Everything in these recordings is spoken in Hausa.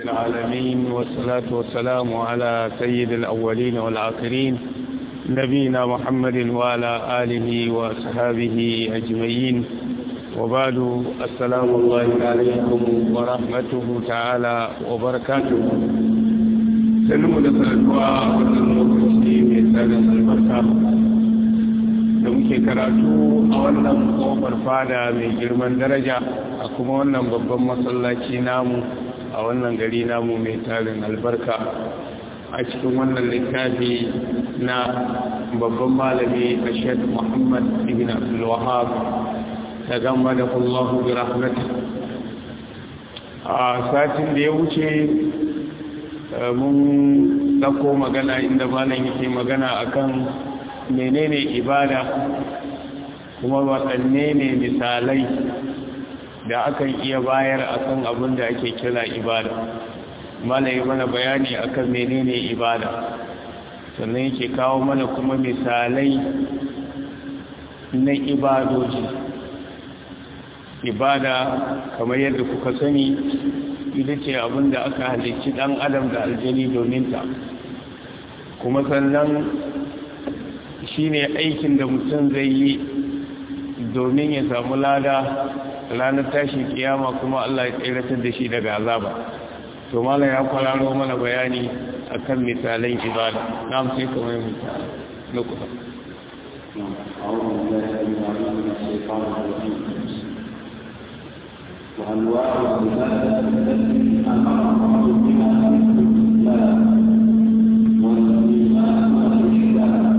العالمين والصلاة والسلام على سيد الأولين والآخرين نبينا محمد وعلى آله وأصحابه أجمعين وبعد السلام الله عليكم ورحمته تعالى وبركاته سلم لسلوا والمكسي مثال البركة da muke karatu a wannan kofar fada mai girman daraja a kuma wannan babban masallaci namu a wannan gari namu mai tarin albarka a cikin wannan littafi na babban malami a shek muhammad ibn abdulwahab ta gamba da kullahu bi rahmatu a satin da ya wuce mun dako magana inda malam yake magana akan menene ibada kuma waɗanne ne misalai da akan iya bayar akan abin da ake kira ibada malai mana bayani akan menene ibada sannan yake kawo mana kuma misalai na ibadoji ibada kamar yadda kuka sani ita ce abin da aka halicci ɗan adam da aljani domin ta kuma sannan shi ne aikin da mutum zai yi domin ya samu lada ranar tashin kiyama kuma Allah ya tsiratar da shi daga azaba to mala ya kwararo mana bayani akan misalan ibada na sai kamar misali na kusa وأنواع العبادة التي أمر الله بها في الإسلام والإيمان والإحسان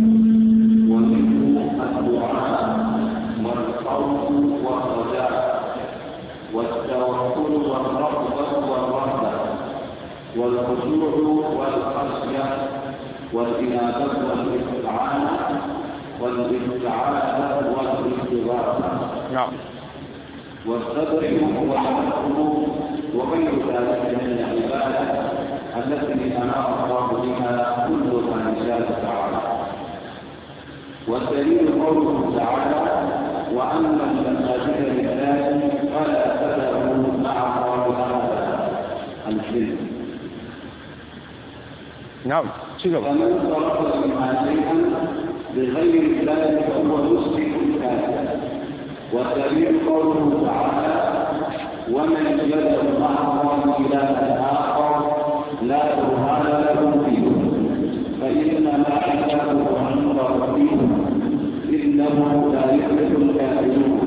ومنه الدعاء والخوف والرجاء والتوكل والرغبة والرهبة والخشوع والخشية والإنابة والاستعانة والاستعاذة والاستغاثة نعم والصدر والحكم وغير ذلك من العبادة التي أمر الله بها كل من شاء تعالى والدليل قوله تعالى وأما المساجد لله فلا تدعوا مع الله أحدا الحلم نعم شكرا فمن صرف منها شيئا بغير ذلك فهو مسلم كافر والدليل قوله تعالى ومن يدعو مع الله إلها آخر لا برهان له فيه فإنما حسابه عند ربه إنه لا يفلح الكافرون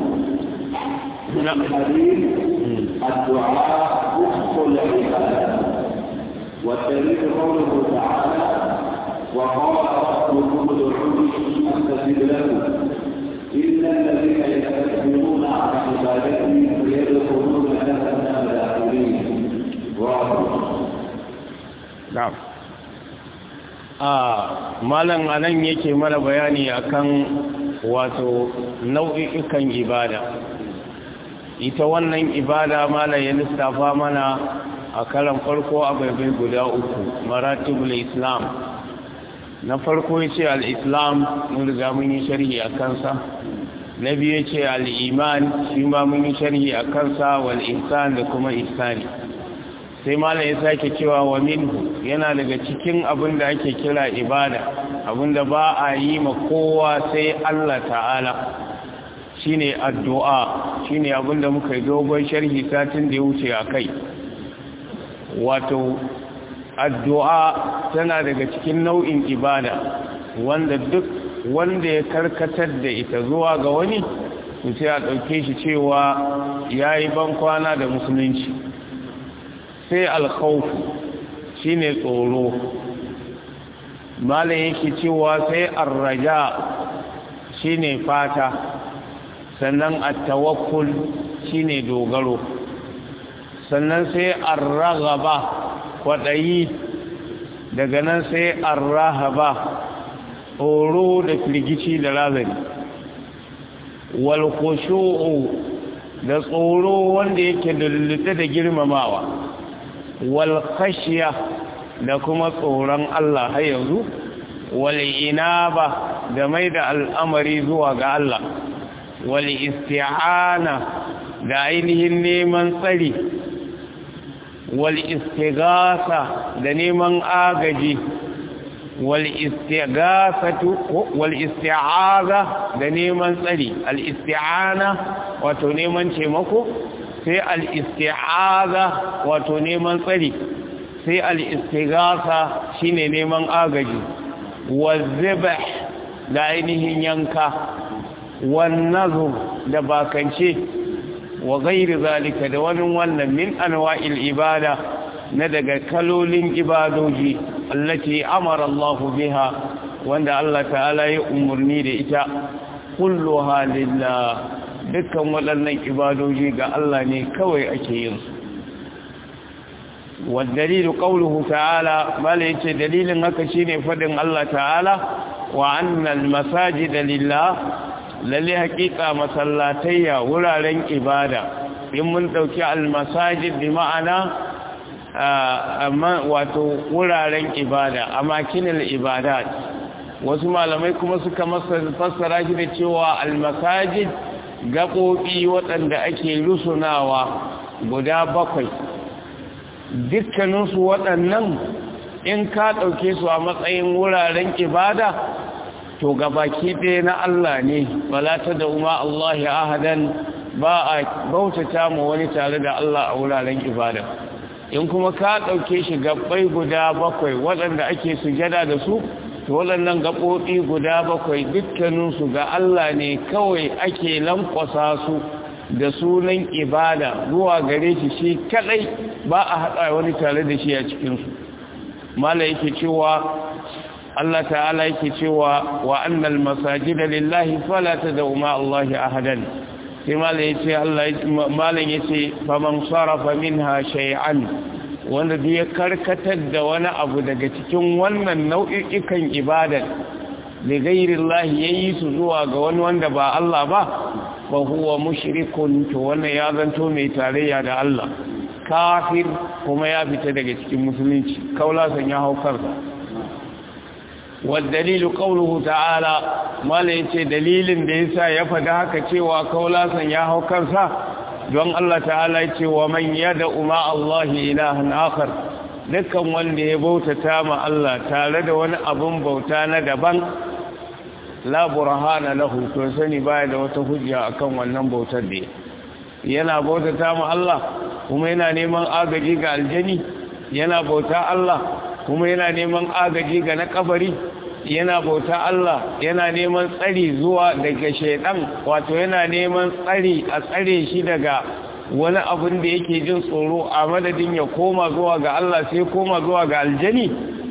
الحديث الدعاء وفق العبادة والدليل قوله تعالى وقال ربكم ادعوني استجب لكم إن الذين يستكبرون عن عبادتي سيدخلون جهنم داخلين na'am a malam anan yake mana bayani akan wato nau'ikan ibada ita wannan ibada malam ya lissafa mana a karan farko a baibai guda uku maratibul islam na farko ya ce al'islam mun riga mun yi sharhi a kansa na biyu ce al'iman shi ma mun yi sharhi a kansa wal ihsan da kuma ihsani sai malam ya sake cewa wa minhu yana daga cikin abin da ake kira ibada abin da ba a yi ma kowa sai Allah ta'ala shine addu'a shine abin da muka yi dogon sharhi satin da ya wuce a kai wato addu'a tana daga cikin nau'in ibada wanda duk wanda ya karkatar da ita zuwa ga wani sai a ɗauke shi cewa ya yi bankwana da musulunci sai alkhaufu shi ne tsoro malin yake cewa sai arraja shi ne fata sannan attawakkul shi ne dogaro sannan sai arragaba kwaɗayi daga nan sai arrahaba tsoro da firgici da razari walkushu'u da tsoro wanda yake lullute da girmamawa walkashiya da kuma tsoron Allah har yanzu wal'inaba da mai da al'amari zuwa ga Allah wal'isti'ana da ainihin neman tsari wal istighatha da neman agaji wal istighasatu wal isti'aza da neman tsari al isti'ana wato neman taimako sai al isti'aza wato neman tsari sai al istighatha shine neman agaji wal zibh da ainihin yanka wan nazr da bakance wa gairi zalika da wani wannan min anwa'il ibada na daga kalolin ibadoji allati amara Allah biha wanda Allah ta'ala ya umurni da ita kulluha lillah dukkan waɗannan ibadoji ga Allah ne kawai ake yin su والدليل قوله تعالى بل يتي دليل haka shine fadin Allah ta'ala wa annal masajida lillah lalle hakika masallatayya wuraren ibada in mun dauki almasajid bi ma'ana amma wato wuraren ibada amakinul ibadat wasu malamai kuma suka fassara shi da cewa almasajid gaɓoɓi waɗanda ake rusunawa guda bakwai dukkaninsu waɗannan in ka ɗauke su a matsayin wuraren ibada to gabaki ɗaya na Allah ne wala ta da umar Allah ya ahadan ba a bautata ma wani tare da Allah a wuraren ibada in kuma ka ɗauke shi gabbai guda bakwai waɗanda ake sujada da su to waɗannan gaɓoɓi guda bakwai dukkaninsu ga Allah ne kawai ake lankwasa su da sunan ibada zuwa gare shi shi kaɗai ba a haɗa wani tare da shi a cikinsu mala yake cewa Allah ta'ala yake cewa wa annal masajida lillahi fala tad'u ma Allah ahadan sai malam yace Allah malam yace faman sarafa minha shay'an wanda duk ya karkatar da wani abu daga cikin wannan nau'ikan ibada da gairi Allah yayi su zuwa ga wani wanda ba Allah ba fa huwa mushrikun to wannan ya zanto mai tarayya da Allah kafir kuma ya fita daga cikin musulunci kaula san ya hau kansa والدليل قوله تعالى ما ليتي دليل da yasa ya fada haka cewa kaulasan ya hau kansa don Allah ta'ala yace wa man yad'u ma Allah ilahan akhar dukkan wanda ya bautata ma Allah tare da wani abun bauta na daban la burhana lahu to sani baya da wata hujja akan wannan bautar da yana bautata ma Allah kuma yana neman agaji ga aljani yana bauta Allah kuma yana neman agaji ga na kabari yana bauta Allah yana neman tsari zuwa daga shaidan wato yana neman tsari a tsare shi daga wani abin da yake jin tsoro a madadin ya koma zuwa ga Allah sai koma zuwa ga aljani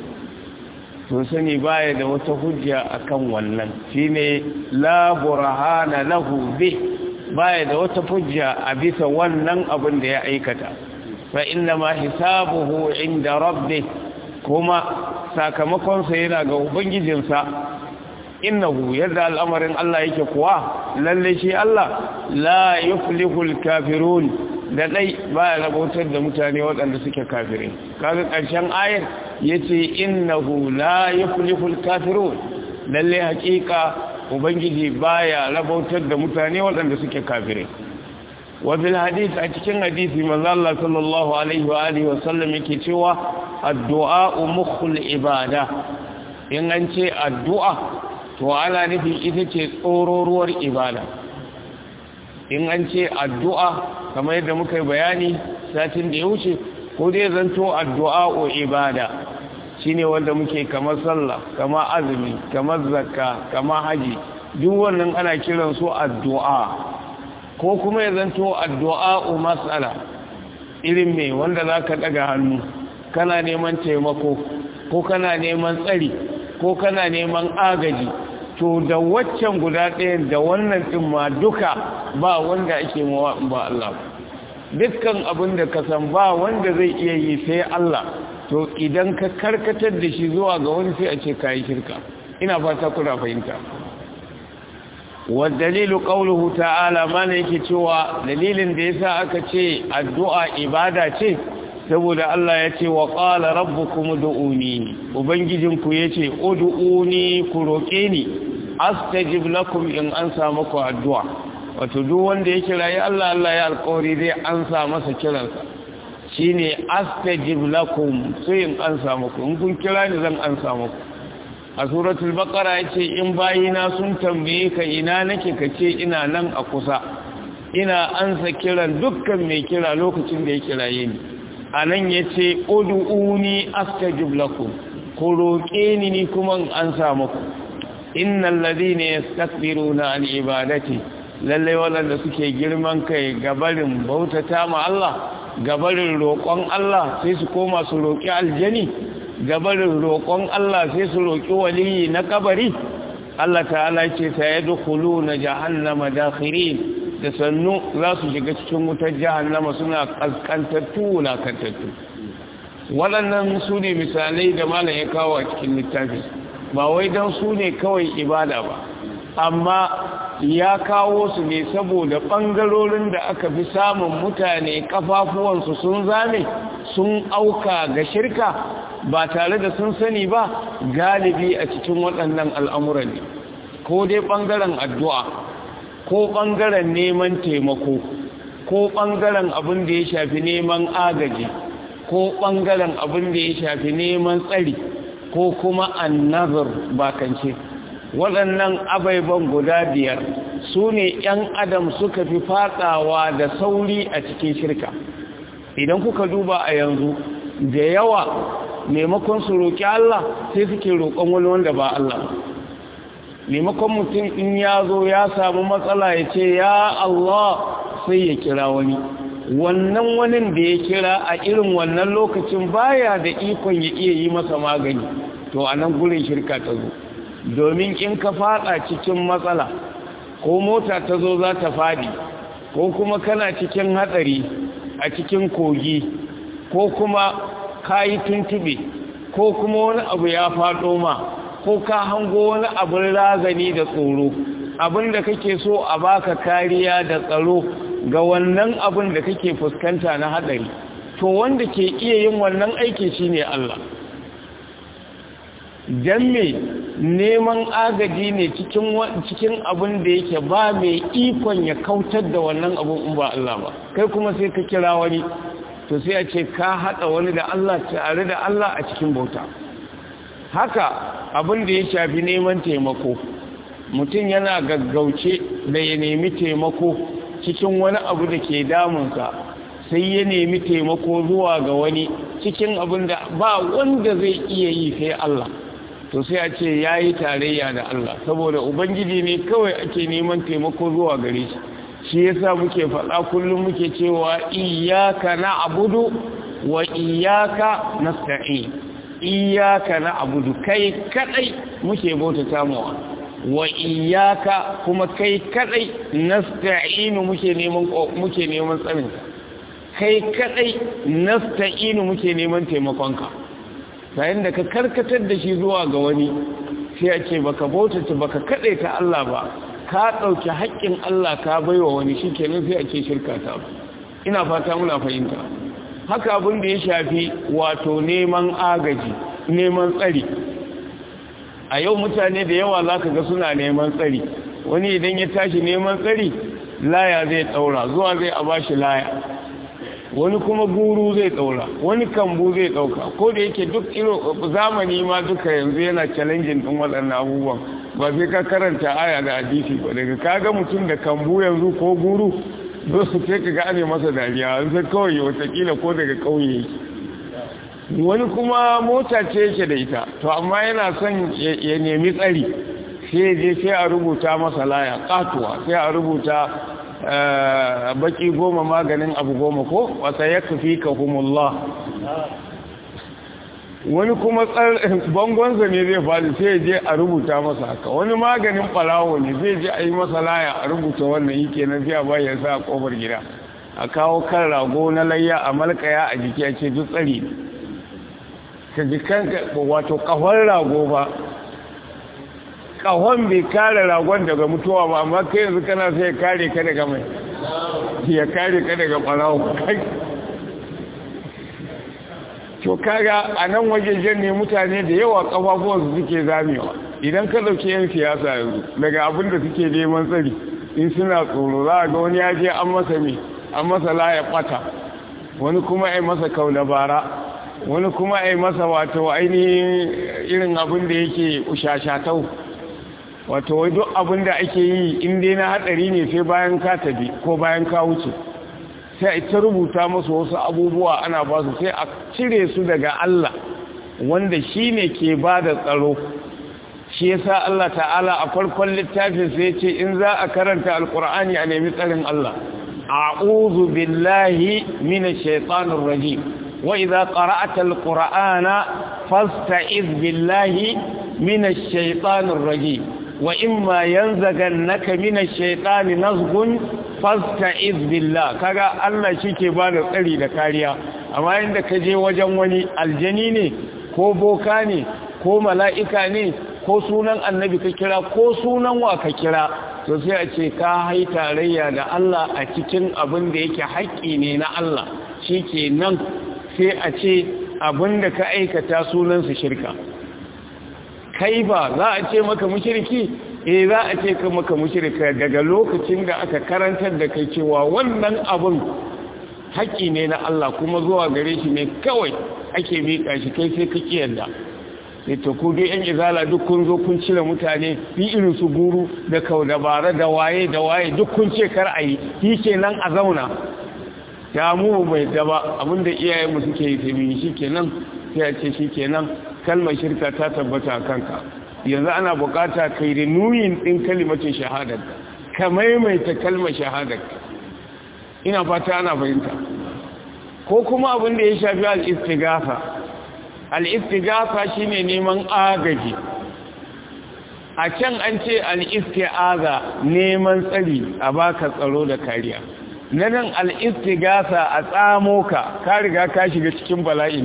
to sani baya da wata hujja akan wannan shine la burhana lahu bi baya da wata hujja a bisa wannan abin da ya aikata fa inna ma hisabuhu inda rabbih kuma sakamakonsa yana ga ubangijinsa innahu yadda al'amarin Allah yake kuwa lalle shi Allah la yuflihul kafirun da dai baya rabotar da mutane waɗanda suke kafirai kaga ƙarshen ayar yace innahu la yuflihul kafirun lalle haƙiƙa ubangiji baya rabotar da mutane waɗanda suke kafirai wa bil hadith a cikin hadisi manzo Allah sallallahu alaihi wa alihi wa sallam yake cewa addu'a mukhul ibada in an ce addu'a to ana nufin ita ce tsororuwar ibada in an ce addu'a kamar yadda muka yi bayani satin da ya wuce ko dai zanto addu'a o ibada shine wanda muke kamar sallah kamar azumi kamar zakka kamar haji duk wannan ana kiran su addu'a ko kuma ya zanto addu'a o mas'ala irin me wanda zaka daga hannu kana neman taimako ko kana neman tsari ko kana neman agaji to da waccan guda ɗayan da wannan ɗin ma duka ba wanda ake mawa ba Allah dukkan abin da ka san ba wanda zai iya yi sai Allah to idan ka karkatar da shi zuwa ga wani sai a ce kayi shirka ina fata kuna fahimta والدليل قوله تعالى ما yake cewa dalilin da yasa aka ce addu'a ibada ce saboda Allah ya ce wa qala rabbukum ud'uni ubangijinku yace ud'uni ku roke ni astajib lakum in an samu ku addu'a wato duk wanda ya kira ya Allah Allah ya alƙawari zai ansa masa kiransa shine astajib lakum sai in an samu ku in kun kira ni zan an samu ku a suratul baqara yace in bayina sun tambaye ka ina nake kace ina nan a kusa ina ansa kiran dukkan mai kira lokacin da ya kiraye ni anan yace ud'uni astajib lakum ku roƙe ni ni kuma in an samu ku innal ladina yastakbiruna an ibadati lalle wanda suke girman kai gabarin bautata ma Allah gabarin roƙon Allah sai su koma su roƙi aljani gabarin roƙon Allah sai su roƙi waliyi na kabari Allah ta'ala ce ta yadkhulu na jahannama dakhirin da sannu za su shiga cikin wutar jahannama suna kaskantattu wulakantattu waɗannan su ne misalai da malam ya kawo a cikin littafi ba wai don su ne kawai ibada ba amma ya kawo su ne saboda ɓangarorin da aka fi samun mutane ƙafafuwansu sun zame sun auka ga shirka ba tare da sun sani ba galibi a cikin waɗannan al'amuran ne ko dai ɓangaren addu'a ko ɓangaren neman taimako ko ɓangaren abin da ya shafi neman agaji ko ɓangaren abin da ya shafi neman tsari ko kuma annazar bakance waɗannan abaiban guda biyar su ne ‘yan adam suka fi fadawa da sauri a cikin shirka idan kuka duba a yanzu da yawa maimakon su roƙi Allah sai suke roƙon wani wanda ba Allah maimakon mutum in ya zo ya samu matsala ya ce ya Allah sai ya kira wani wannan wani da ya kira a irin wannan lokacin baya da ikon ya iya yi masa magani to a nan gurin shirka ta zo domin in ka fada cikin matsala ko mota ta zo za ta fadi ko kuma kana cikin hatsari a cikin kogi ko kuma ka yi tuntube ko kuma wani abu ya fado ma ko ka hango wani abin razani da tsoro abin da kake so a baka kariya da tsaro ga wannan abin da kake fuskanta na hatsari to wanda ke iya yin wannan aiki shine Allah don me neman agaji ne cikin abin da yake ba mai ikon ya kautar da wannan abin in ba Allah ba kai kuma sai ka kira wani to sai a ce ka haɗa wani da Allah tare da Allah a cikin bauta haka abin da ya shafi neman taimako mutum yana gaggauce da ya nemi taimako cikin wani abu da ke damunsa sai ya nemi taimako zuwa ga wani cikin abin da ba wanda zai iya yi sai Allah to sai a ce ya yi tarayya da Allah saboda ubangiji ne kawai ake neman taimako zuwa gare shi shi yasa muke faɗa kullum muke cewa iyaka na abudu wa iyaka nasta'in iyaka na abudu kai kadai muke bautata mawa wa iyaka kuma kai kadai nasta'inu muke neman muke neman tsarin kai kadai nasta'inu muke neman taimakonka yayin da ka karkatar da shi zuwa ga wani sai a ce baka bautata baka kadai ta Allah ba ka dauki haƙƙin Allah ka baiwa wani shikenan sai a ce shirka ta ina fata muna fahimta haka abin da ya shafi wato neman agaji neman tsari a yau mutane da yawa za ka ga suna neman tsari wani idan ya tashi neman tsari laya zai tsaura zuwa zai a bashi laya wani kuma guru zai tsaura wani kambu zai ɗauka ko da yake duk iro zamani ma duka yanzu yana challenging ɗin waɗannan abubuwan ba sai ka karanta aya da hadisi ba daga kaga mutum da kambu yanzu ko guru su sai ka gane masa dariya an sai kawai watakila ko daga ƙauye yake wani kuma mota ce yake da ita to amma yana son ya nemi tsari sai je sai a rubuta masa laya katuwa sai a rubuta baki goma maganin abu goma ko wata ya kafi ka humullah wani kuma bangonsa ne zai faɗi sai je a rubuta masa haka wani maganin ɓalawo ne zai je a yi masa laya a rubuta wannan yi kenan sai a bayan sa a ƙofar gida a kawo kan rago na layya a malkaya a jiki a ce duk tsari ka ji kanka wato ƙahon rago ba ƙahon bai kare ragon daga mutuwa ba amma kai yanzu kana sai ya kare ka daga mai ya kare ka daga ɓarawo to kaga a nan wajejen ne mutane da yawa ƙafafuwansu suke zamewa idan ka ɗauki yan siyasa yanzu daga abin da suke neman tsari in suna tsoro za a ga wani ya je an masa mai an masa laye ɓata wani kuma ai masa kaunabara wani kuma ai masa wato ainihin irin abin da yake ushashatau wato wai duk abin da ake yi in dai na hadari ne sai bayan ka tafi ko bayan ka wuce sai a ta rubuta masu wasu abubuwa ana ba su sai a cire su daga Allah wanda shi ne ke ba da tsaro shi yasa Allah ta'ala a farkon littafin sai ce in za a karanta alkur'ani a nemi tsarin Allah a'udhu billahi minash shaitanir rajim wa idza qara'ta alqur'ana fasta'iz billahi minash shaitanir rajim wa imma yanzaghannaka minash shaitani nazghun fasta'iz billah kaga Allah shike ba da tsari da kariya amma inda ka je wajen wani aljani ne ko boka ne ko mala'ika ne ko sunan annabi ka kira ko sunan wa ka kira to sai a ce ka hai tarayya da Allah a cikin abin da yake haƙƙi ne na Allah shi ke nan sai a ce abin da ka aikata sunansa shirka kai ba za a ce maka mushirki eh za a ce ka maka mushirka daga lokacin da aka karantar da kai cewa wannan abin haƙƙi ne na Allah kuma zuwa gare shi ne kawai ake miƙa shi kai sai ka kiyarda sai ta ku dai yan izala duk kun zo kun cire mutane yi irin su guru da kau dabara da waye da waye duk kun ce kar a yi shi kenan a zauna ya mu bai daba abinda iyayenmu suke yi sai shi kenan sai a ce shi kenan kalmar shirka ta tabbata a kanka yanzu ana bukata kai da nuyin din kalimacin shahadar ka maimaita kalmar shahadar ina fata ana fahimta ko kuma abin da ya shafi al-istighatha al-istighatha shine neman agaji a can an ce al-isti'aza neman tsari a baka tsaro da kariya nan al-istighatha a tsamo ka ka riga ka shiga cikin bala'in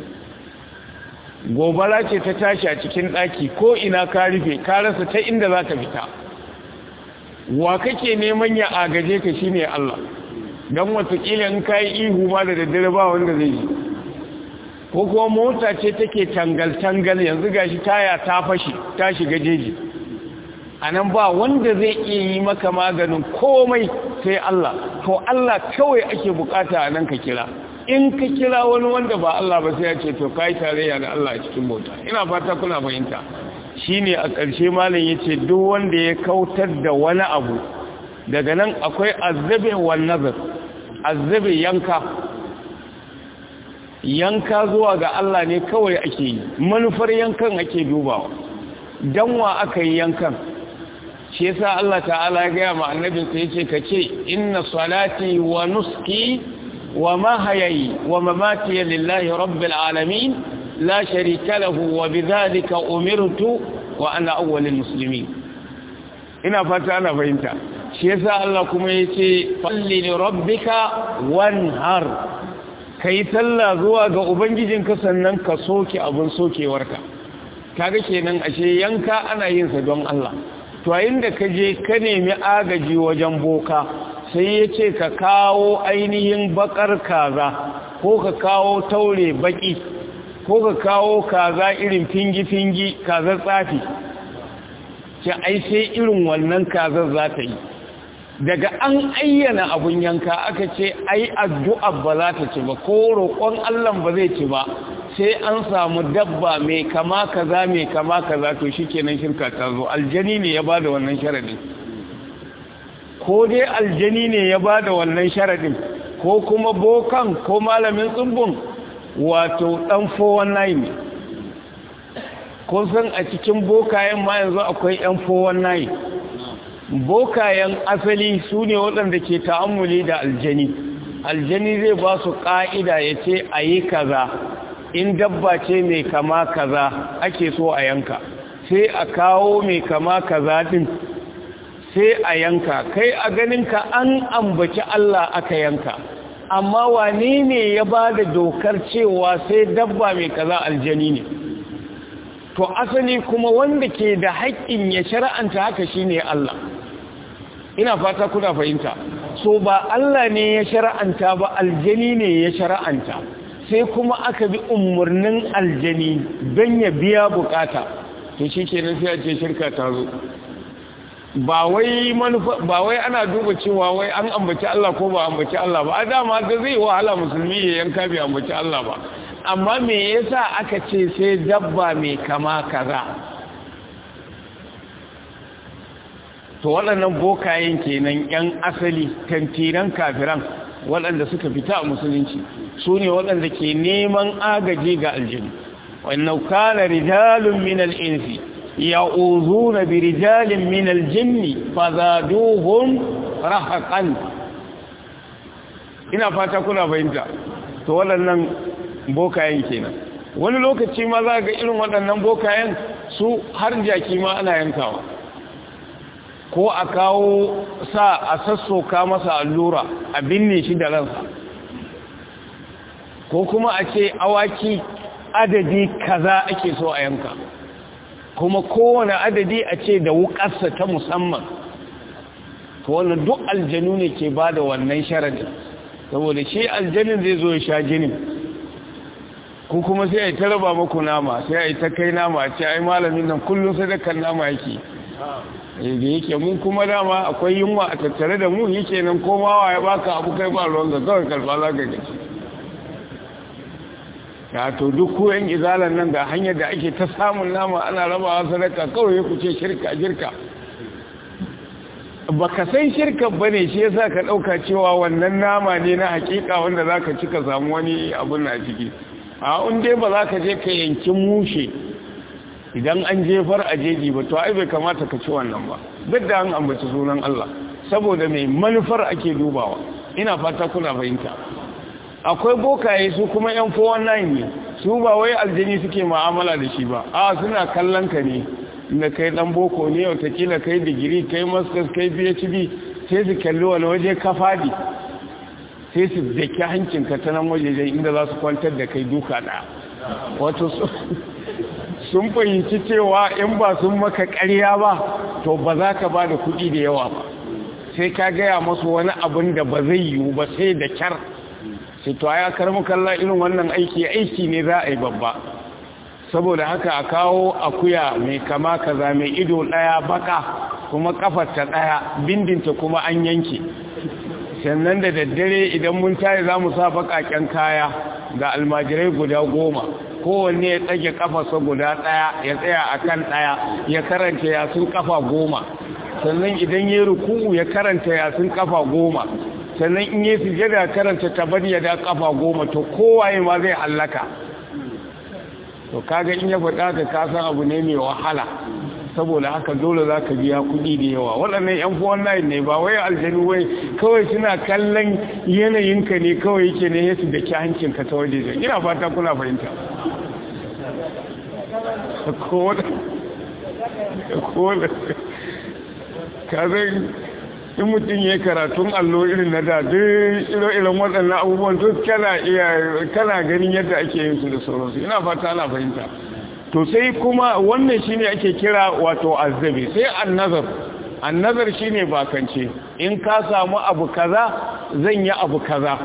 gobara ce ta tashi a cikin daki ko ina ka rufe ka rasa ta inda za ka fita wa kake neman ya agaje ka shine Allah don watakila in ka yi ihu ma da daddare ba wanda zai yi ko kuma mota ce take tangal-tangal yanzu gashi taya ta fashi ta shiga jeji a nan ba wanda zai iya yi maka maganin komai sai Allah to Allah kawai ake bukata a nan ka kira in ka kira wani wanda ba Allah ba sai ya ce to kai tarayya da Allah a cikin mota ina fata kuna fahimta shine a ƙarshe malam yace duk wanda ya kautar da wani abu daga nan akwai azzabe wan nazar azzabe yanka yanka zuwa ga Allah ne kawai ake yi manufar yankan ake dubawa dan wa aka yi yankan shi yasa Allah ta'ala ya gaya ma annabin sa yace kace inna salati wa nuski wa mahyayi wa mamati lillahi rabbil alamin la sharika lahu wa bidhalika umirtu wa ana awwalul muslimin ina fata ana fahimta shi yasa Allah kuma yace falli li rabbika wanhar kai sallah zuwa ga ubangijinka sannan ka soke abun sokewarka kaga kenan ashe yanka ana yin sa don Allah to inda ka je ka nemi agaji wajen boka sai yace ka kawo ainihin bakar kaza ko ka kawo taure baki ko ka kawo kaza irin fingi-fingi kazar tsafi ce ai sai irin wannan kazar za ta yi daga an ayyana abun yanka aka ce ai addu'a ba za ta ci ba ko roƙon Allah ba zai ci ba sai an samu dabba mai kama kaza mai kama kaza to shikenan shirka ta zo aljani ne ya bada wannan sharadin ko dai aljani ne ya bada wannan sharadin ko kuma bokan ko malamin tsubbun wato dan 419 ne kun san a cikin bokayen ma yanzu akwai yan 419 bokayen asali su ne waɗanda ke ta'ammuli da aljani aljani zai ba su ƙa'ida ya ce a yi kaza in dabba ce mai kama kaza ake so a yanka sai a kawo mai kama kaza din sai a yanka kai a ganinka an ambaci Allah aka yanka amma wane ne ya ba da dokar cewa sai dabba mai kaza aljani ne to asali kuma wanda ke da haƙƙin ya shara'anta haka shine Allah ina fata kuna fahimta so ba Allah ne ya shara'anta ba aljani ne ya shara'anta sai kuma aka bi umarnin aljani don ya biya bukata to shi ke sai a ce shirka ta zo ba wai manufa ba wai ana duba cewa wai an ambaci Allah ko ba ambaci Allah ba a dama da zai wahala musulmi ya yanka bai ambaci Allah ba amma me yasa aka ce sai dabba mai kama kaza to waɗannan bokayen kenan yan asali tantiran kafiran waɗanda suka fita a musulunci su ne waɗanda ke neman agaji ga aljinu wannan kana rijalun min al-insi ya'uduna bi rijalin min al-jinni fazaduhum rahaqan ina fata kuna fahimta to waɗannan bokayen kenan wani lokaci ma za ga irin waɗannan bokayen su har jaki ma ana yankawa ko a kawo sa a sassoka masa allura a binne shi da ransa ko kuma a ce awaki adadi kaza ake so a yanka kuma kowane adadi a ce da wukarsa ta musamman to wannan duk aljanu ne ke ba da wannan sharadin saboda shi aljanin zai zo ya sha jinin ko kuma sai a yi ta raba maku nama sai a yi ta kai nama a ce ai malamin nan kullum sadakar nama yake da yake mun kuma dama akwai yunwa a tattare da mu yake nan komawa ya baka abu kai ba ruwan ga kawai karfa za ka gaci ya to duk koyan izalan nan da hanyar da ake ta samun nama ana rabawa sadaka kawai ku ce shirka shirka baka san shirka bane shi yasa ka dauka cewa wannan nama ne na hakika wanda zaka ci ka samu wani abun na ciki a in dai ba za ka je ka yanki mushe idan an jefar a jeji ba to ai bai kamata ka ci wannan ba duk da an ambaci sunan Allah saboda mai manufar ake dubawa ina fata kuna fahimta akwai bokaye su kuma yan 419 ne su ba wai aljini suke mu'amala da shi ba a suna kallon ka ne inda kai dan boko ne watakila kai digiri kai masters kai phd sai su kalli wani waje ka fadi sai su daki hancinka ta nan wajejen inda za su kwantar da kai duka ɗaya wato sun fahimci cewa in ba sun maka ƙarya ba to ba za ka ba da kuɗi da yawa ba sai ka gaya masu wani abin da ba zai yiwu ba sai da kyar sai to ya karmu kalla irin wannan aiki aiki ne za a yi babba saboda haka a kawo akuya mai kama kaza mai ido ɗaya baka kuma kafarta ɗaya bindinta kuma an yanke sannan da daddare idan mun tayi za mu sa baƙaƙen kaya ga almajirai guda goma kowanne ya tsage kafarsa guda ɗaya ya tsaya a kan ɗaya ya karanta yasun kafa goma sannan idan ya ruku'u ya karanta yasun kafa goma sannan in yi sujada karanta tabar ya da kafa goma to kowaye ma zai hallaka to kaga in ya faɗa ka kasan abu ne mai wahala saboda haka dole za ka biya kuɗi da yawa waɗannan yan fuwan nayin ne ba wai aljanu wai kawai suna kallon yanayinka ne kawai yake ne yasu da ki hancinka ta waje zai ina fata kuna fahimta kazan in mutum ya karatun allo irin na da duk irin waɗannan abubuwan duk kana ganin yadda ake yin su da sauransu ina fata ana fahimta to sai kuma wannan shine ake kira wato azabi sai annazar annazar shine bakance in ka samu abu kaza zan yi abu kaza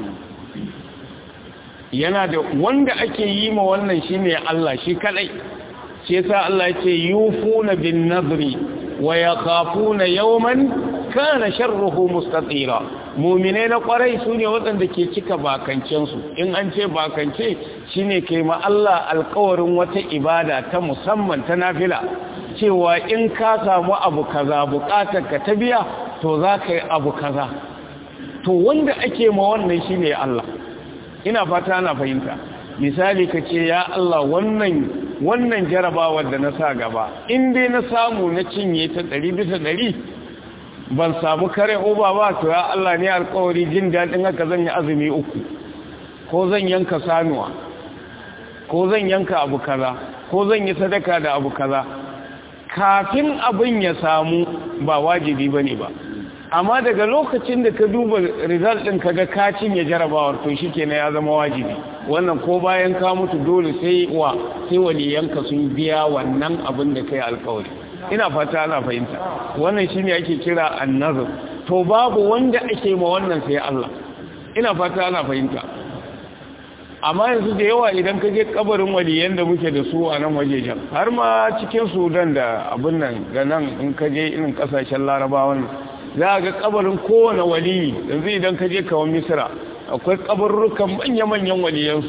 yana da wanda ake yi ma wannan shine Allah shi kadai shi yasa Allah yace yufuna bin nadri wa yakhafuna yawman kana sharruhu mustatira mu'mine na kwarai sune waɗanda ke cika bakancen su in an ce bakance shine kai ma Allah alƙawarin wata ibada ta musamman ta nafila cewa in ka samu abu kaza buƙatar ka ta biya to za ka yi abu kaza to wanda ake ma wannan shine Allah ina fata ana fahimta misali ka ce ya Allah wannan wannan jarabawar da na sa gaba in dai na samu na cinye ta ɗari bisa ɗari ban samu kare oba ba to ya Allah ne alkawari jin daɗin haka zan yi azumi uku ko zan yanka sanuwa ko zan yanka abu kaza ko zan yi sadaka da abu kaza kafin abin ya samu ba wajibi bane ba amma daga lokacin da ka duba result ɗin kaga ka cinye jarabawar to shikenan ya zama wajibi wannan ko bayan ka mutu dole sai wa sai waliyanka sun biya wannan abin da kai alkawari ina fata ana fahimta wannan shine ake kira annazar to babu wanda ake ma wannan sai Allah ina fata ana fahimta amma yanzu da yawa idan ka je kabarin waliyan da muke da su a nan wajejen har ma cikin sudan da abin nan ga nan in ka je irin kasashen larabawan za a ga kabarin kowane waliyi yanzu idan ka je kawon misira akwai kabarurrukan manya-manyan waliyansu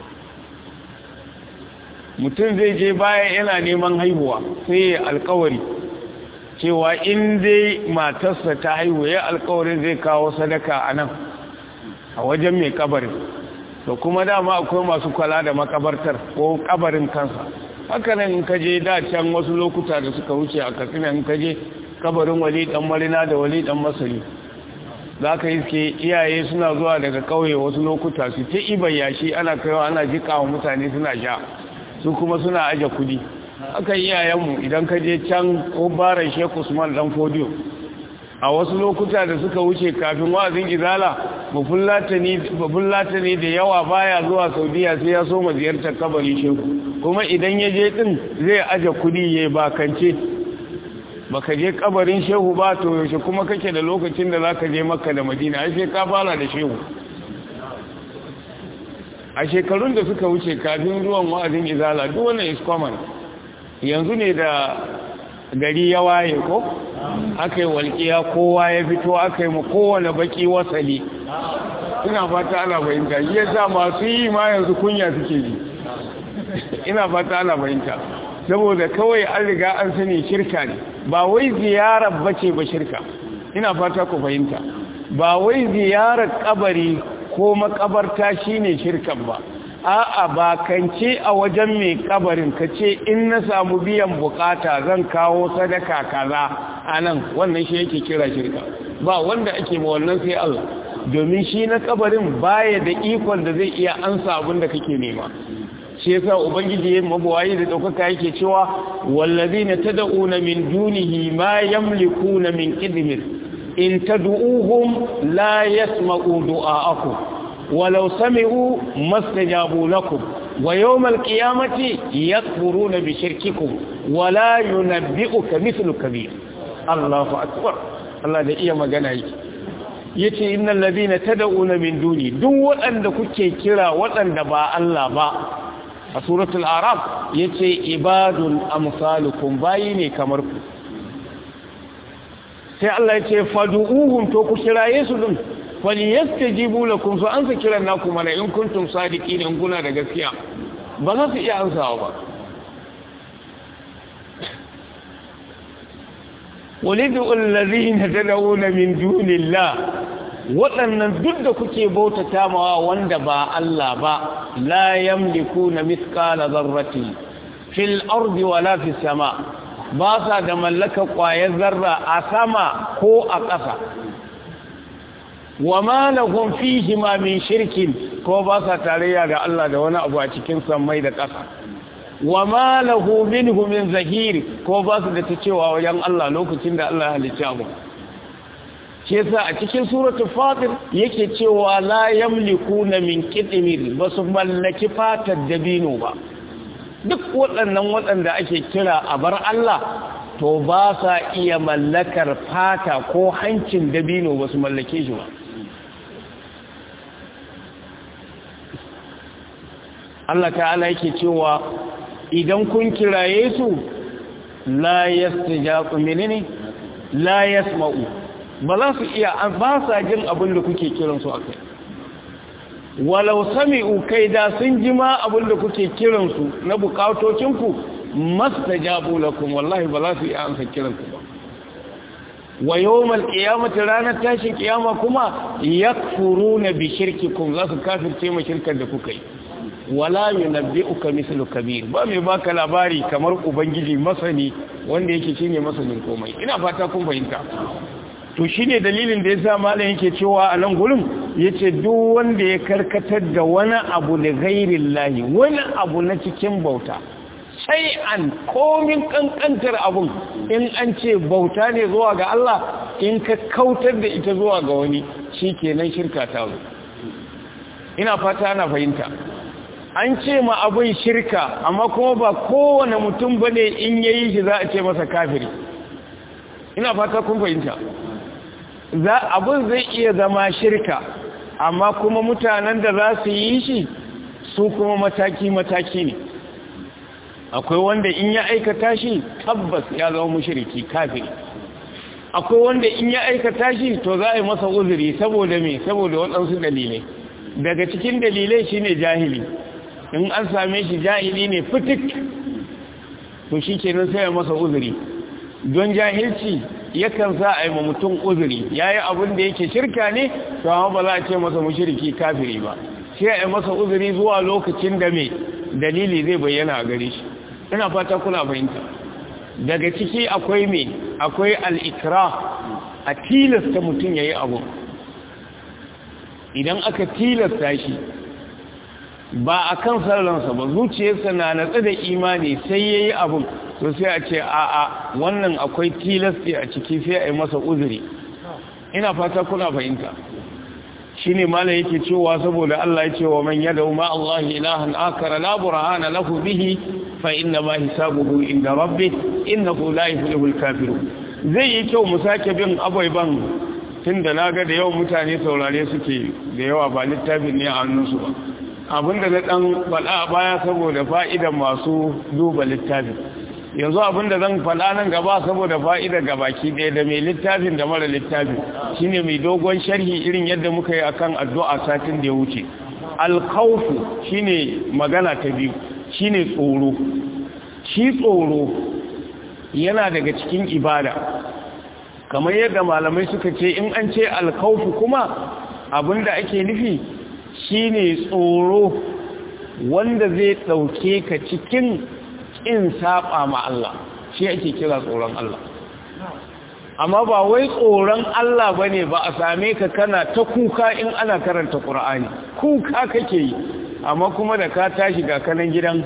mutum zai je baya yana neman haihuwa sai ya alkawari cewa in dai matarsa ta haihu ya alkawarin zai kawo sadaka a nan a wajen mai kabarin to kuma dama akwai masu kwala da makabartar ko kabarin kansa hakanan in kaje da can wasu lokuta da suka wuce a katsina in kaje kabarin wali dan marina da wali dan masari za ka iske iyaye suna zuwa daga kauye wasu lokuta su ta iban yashi ana kaiwa ana jika wa mutane suna sha su kuma suna aje kudi haka iyayenmu idan ka je can ko baran sheikh usman dan fodiyo a wasu lokuta da suka wuce kafin wa'azin izala bafullata ne da yawa baya zuwa saudiya sai ya so ma ziyartar kabarin shehu kuma idan ya je din zai aje kudi ya bakance baka je kabarin shehu ba to yaushe kuma kake da lokacin da zaka je makka da madina ai sai ka fara da shehu a shekarun da suka wuce kafin ruwan wa'azin izala duk wannan is common yanzu ne da gari ya waye ko aka yi walƙiya kowa ya fito aka yi ma kowane baki wasali ina fata ana fahimta shi yasa masu yi ma yanzu kunya suke ji ina fata ana fahimta saboda kawai an riga an sani shirka ne ba wai ziyarar bace ba shirka ina fata ku fahimta ba wai ziyarar kabari ko makabarta shine shirkan ba a'a ba kance a wajen mai kabarin ka ce in na samu biyan bukata zan kawo sadaka kaza anan wannan shi yake kira shirka ba wanda ake ma wannan sai Allah domin shi na kabarin baya da ikon da zai iya ansa abin da kake nema shi yasa ubangiji ya mabuwayi da daukaka yake cewa wallazina tad'una min dunihi ma yamlikuna min qidmir in tad'uhum la yasma'u du'a'akum ولو سمعوا ما استجابوا لكم ويوم القيامة يكفرون بشرككم ولا ينبئك مثل كبير الله أكبر الله ده إيا مغانا yace innal ladina tad'una min duni duk waɗanda kuke kira waɗanda ba Allah ba a suratul araf yace ibadun amsalukum bayi ne kamar ku sai Allah yace fad'uhum to ku kiraye su din falyastajibu lakum fa ansa kiran naku mana in kuntum sadiqin in kuna da gaskiya ba za su iya ansawa ba walidu allazina tad'una min dunillah waɗannan duk da kuke bautata mawa wanda ba Allah ba la yamlikuna mithqala dharratin fil ardi wala fis sama ba sa da mallaka ƙwayar zarra a sama ko a ƙasa wa ma lahum fihi ma min shirkin ko ba sa tarayya da Allah da wani abu a cikin sammai da ƙasa wa ma lahu minhu min zahir ko ba su da ta cewa wajen Allah lokacin da Allah halicci abu shi yasa a cikin suratul fatir yake cewa la yamlikuna min qitmir ba su mallaki fatar dabino ba duk waɗannan waɗanda ake kira a bar Allah to ba sa iya mallakar fata ko hancin dabino ba su mallake shi ba Allah ta'ala yake cewa idan kun kiraye su la yastajabu menene la yasma'u ba za su iya ba sa jin abin da kuke kiran su akai walau sami'u kai da sun ji ma abin da kuke kiran su na bukatocin ku mastajabu lakum wallahi ba za su iya ansa kiran ku ba wa yawmal qiyamati ranar tashin kiyama kuma yakfuruna bi shirkikum za su kafirce ma shirkar da kuka yi wala yunabbi'uka mithlu kabir ba mai baka labari kamar ubangiji masani wanda yake shine masanin komai ina fata kun fahimta to shine dalilin da yasa malam yake cewa a nan gurin yace duk wanda ya karkatar da wani abu da ghairillahi wani abu na cikin bauta sai an komin kankantar abun in an ce bauta ne zuwa ga Allah in ka kautar da ita zuwa ga wani shikenan shirka ta zo ina fata ana fahimta an ce ma abin shirka amma kuma ba kowane mutum ba ne in ya yi shi za a ce masa kafiri ina fata kun fahimta abin zai iya zama shirka amma kuma mutanen da za su yi shi su kuma mataki-mataki ne akwai wanda in ya aikata shi tabbas ya zama mushriki kafiri akwai wanda in ya aikata shi to za a yi masa uzuri saboda me saboda waɗansu dalilai daga cikin dalilai shine jahili in an same shi jahili ne fitik to shi kenan sai ya masa uzuri don jahilci yakan sa a yi ma mutum uzuri ya yi abin da yake shirka ne to amma ba za a ce masa mushriki kafiri ba sai a yi masa uzuri zuwa lokacin da mai dalili zai bayyana a gare shi ina fata kuna fahimta daga ciki akwai mai akwai al'ikra a tilasta mutum ya yi abu idan aka tilasta shi ba a kan sarransa ba zuciyarsa na natsa da imani sai ya yi abin to sai a ce a'a wannan akwai tilasti a ciki sai a yi masa uzuri ina fata kuna fahimta shi ne mala yake cewa saboda Allah ya ce wa man yada ma Allah ilahan akara la burhana lahu bihi fa inna ma hisabuhu inda rabbih innahu la yuflihul kafirun zai yi kyau mu sake bin abaiban tunda naga da yawan mutane saurare suke da yawa ba littafin ne a hannunsu ba abinda na dan faɗa baya saboda fa'idan masu duba littafin yanzu abinda zan faɗa nan gaba saboda fa'ida ga baki ɗaya da mai littafin da mara littafin shine mai dogon sharhi irin yadda muka yi akan addu'a satin da ya wuce alkhawfu shine magana ta biyu shine tsoro shi tsoro yana daga cikin ibada kamar yadda malamai suka ce in an ce alkhawfu kuma abinda ake nufi shine tsoro wanda zai ɗauke ka cikin in saba ma Allah shi ake kira tsoron Allah amma ba wai tsoron Allah bane ba a same ka kana ta kuka in ana karanta Qur'ani kuka kake yi amma kuma da ka tashi ga kanan gidan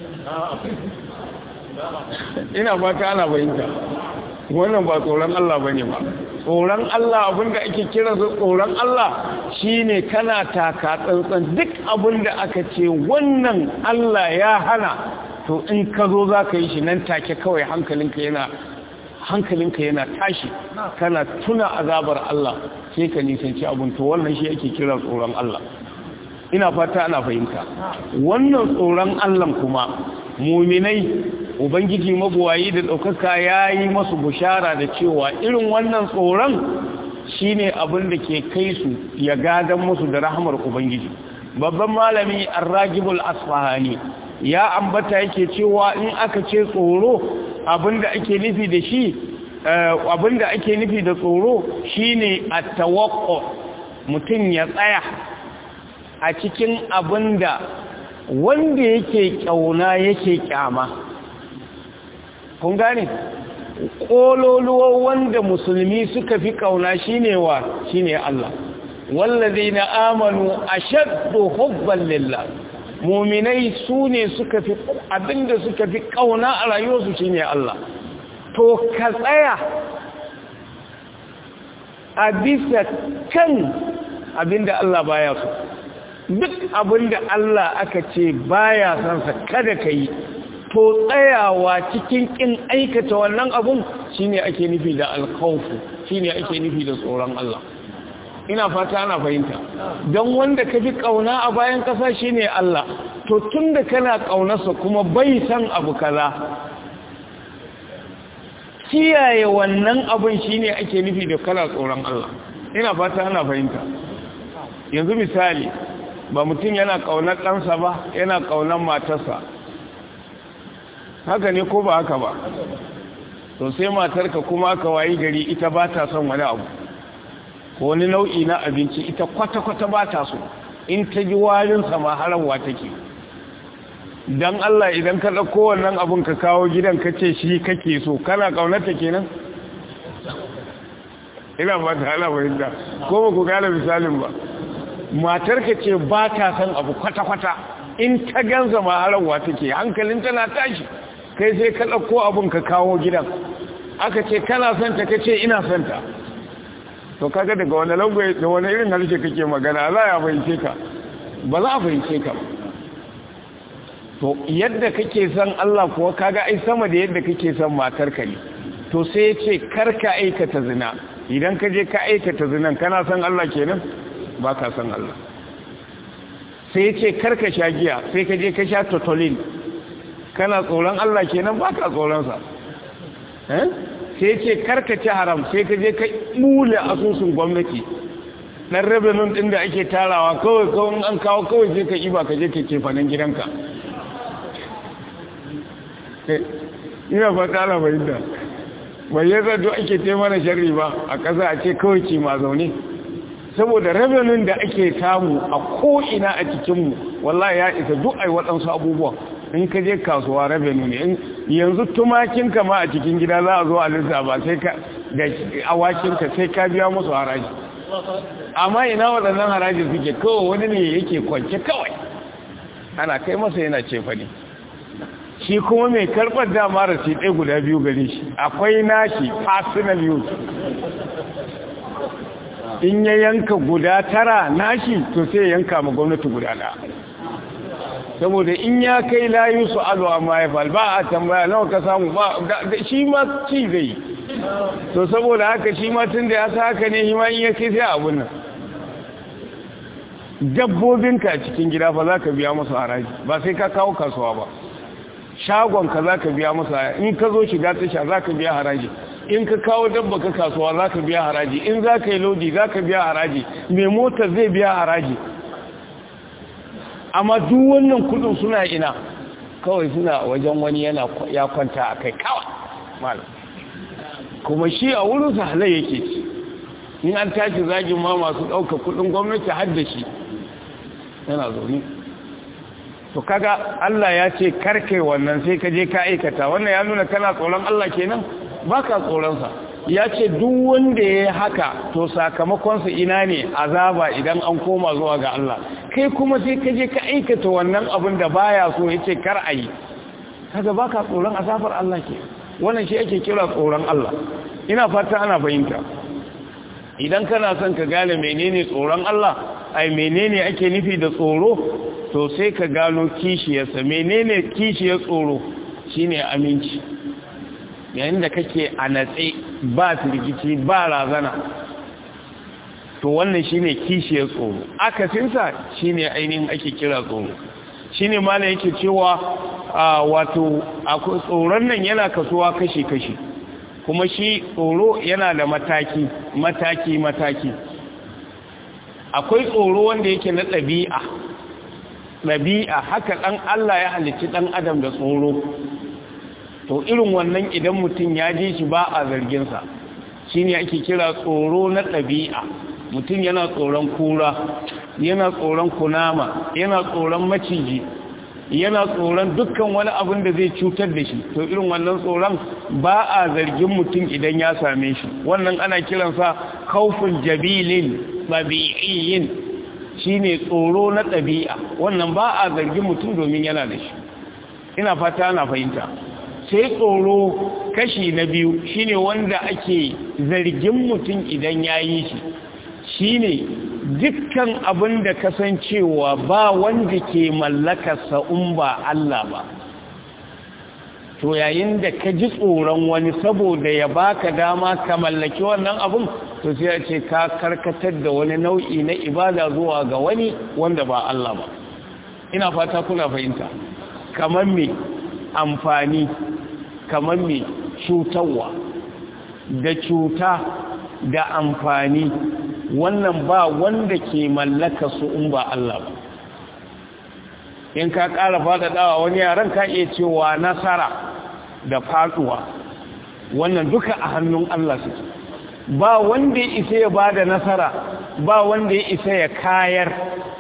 ina fata ana bayinta wannan ba tsoron Allah bane ba tsoron Allah abinda ake kira tsoron Allah shine kana taka tsantsan duk abinda aka ce wannan Allah ya hana to in ka zo za ka yi shi nan take kawai hankalinka yana hankalinka yana tashi kana tuna azabar Allah sai ka nisanci abin to wannan shi ake kira tsoron Allah ina fata ana fahimta wannan tsoron Allah kuma muminai ubangiji mabuwayi da ɗaukaka ya yi masu bushara da cewa irin wannan tsoron shine abin da ke kai su ya gadan musu da rahamar ubangiji babban malami arragibul asfahani ya ambata yake cewa in aka ce tsoro abinda ake nufi da shi abinda ake nufi da tsoro shine at-tawaqqu mutum ya tsaya a cikin abinda wanda yake kyauna yake kyama kun gane kololuwa wanda musulmi suka fi kauna shine wa shine Allah wallazina amanu ashaddu hubban lillah muminai su ne suka fi abinda suka fi kauna a rayuwarsu shi ne Allah to ka tsaya a bisa kan abinda Allah baya so duk abinda Allah aka ce baya sansa kada ka yi to tsayawa cikin kin aikata wannan abun shine ake nufi da alkhawfu shine ake nufi da tsoron Allah ina fata ana fahimta don wanda ka fi ƙauna a bayan ƙasa shi ne Allah to tun da kana ƙaunarsa kuma bai san abu kaza kiyaye wannan abin shi ne ake nufi da kala tsoron Allah ina fata ana fahimta yanzu misali ba mutum yana ƙaunar ɗansa ba yana ƙaunar matarsa haka ne ko ba haka ba to sai matarka kuma ka wayi gari ita ba ta son wani abu wani nau'i na abinci ita kwata-kwata ba ta so in ta ji warinsa ma harawa take don Allah idan ka ɗauko wannan abin ka kawo gidan ka ce shi kake so kana ƙaunarta kenan ina ba ta hala fahimta ko ba ku gane misalin ba matarka ce ba ta son abu kwata-kwata in ta gansa ma harawa take hankalin tana tashi kai sai ka ɗauko abin ka kawo gidan aka ce kana son ta ka ce ina son ta to kaga daga wani lagwai da wani irin harshe kake magana za a fahimce ka ba za a fahimce ka to yadda kake son Allah kuwa kaga ai sama da yadda kake son matarka ne to sai ya ce karka aikata zina idan ka je ka aikata zinan kana son Allah kenan ba ka son Allah sai ya ce karka sha giya sai ka je ka sha totolin kana tsoron Allah kenan ba ka tsoronsa sai ce karka ci haram sai ka je ka mule asusun gwamnati ɗan revenue ɗin da ake tarawa kawai kawai an kawo kawai sai ka iba ka je ka kefanen gidanka ina fata na fahimta bai yi zato ake ce mana sharri ba a ƙasa a ce kawai ce ma zaune saboda revenue da ake samu a ko'ina a cikinmu wallahi ya isa duk ai waɗansu abubuwan in ka je kasuwa revenue ne yanzu tumakinka ma a cikin gida za a zo a lissafa sai ka da awakinka sai ka biya musu haraji amma ina waɗannan haraji suke kawai wani ne yake kwance kawai ana kai masa yana cefa ne shi kuma mai karɓar dama rasi ɗaya guda biyu gare shi akwai nashi personal use in ya yanka guda tara nashi to sai yanka ma gwamnati guda ɗaya saboda in ya kai layu su alo amma ya fal ba a tambaya nawa ka samu ba shi ma ci zai to saboda haka shi ma tun da ya sa haka ne shi ma in ya kai sai abun nan dabbobinka a cikin gida fa za ka biya musu haraji ba sai ka kawo kasuwa ba shagonka za ka biya musu in ka zo shiga tasha za ka biya haraji in ka kawo dabba ka kasuwa za ka biya haraji in za ka yi lodi za ka biya haraji mai mota zai biya haraji amma duk wannan kudin suna ina kawai suna wajen wani yana ya kwanta a kai kawai malam kuma shi a wurin sa halai yake ci in an tashi zagin ma masu ɗauka kudin gwamnati har da shi yana zaune to kaga Allah ya ce karke wannan sai ka je ka aikata wannan ya nuna kana tsoron Allah kenan baka tsoron sa ya ce duk wanda ya haka to sakamakonsa ina ne azaba idan an koma zuwa ga Allah kai kuma sai ka je ka aikata wannan abin da baya so ya ce kar a yi kaga baka tsoron azabar Allah ke wannan shi ake kira tsoron Allah ina fata ana fahimta idan kana son ka gane menene tsoron Allah ai menene ake nufi da tsoro to sai ka gano kishiyarsa menene kishiyar tsoro shine aminci yayin da kake a natse ba firgici ba razana to wannan shine kishiyar tsoro akasinsa shine ainihin ake kira tsoro shine ma yake cewa wato tsoron nan yana kasuwa kashi-kashi kuma shi tsoro yana da mataki mataki mataki akwai tsoro wanda yake na ɗabi'a ɗabi'a haka ɗan Allah ya halicci ɗan adam da tsoro to irin wannan idan mutum ya ji shi ba a zarginsa shi ne ake kira tsoro na ɗabi'a mutum yana tsoron kura yana tsoron kunama yana tsoron maciji yana tsoron dukkan wani abin da zai cutar da shi to irin wannan tsoron ba a zargin mutum idan ya same shi wannan ana kiransa kaufin jabilin ɗabi'iyyin shi ne tsoro na ɗabi'a wannan ba a zargin mutum domin yana da shi ina fata ana fahimta sai tsoro kashi na biyu shine wanda ake zargin mutum idan ya yi shi shine dukkan abin da kasancewa ba wanda ke mallakarsa in ba Allah ba to yayin da ka ji tsoron wani saboda ya baka dama ka mallaki wannan abin to sai a ce ka karkatar da wani nau'i na ibada zuwa ga wani wanda ba Allah ba ina fata kuna fahimta kamar me amfani kamar me cutarwa da cuta da amfani wannan ba wanda ke mallaka su in ba Allah ba in ka ƙara faɗaɗawa wani yaran ka iya cewa nasara da faɗuwa wannan duka a hannun Allah suke ba wanda ya isa ya ba da nasara ba wanda ya isa ya kayar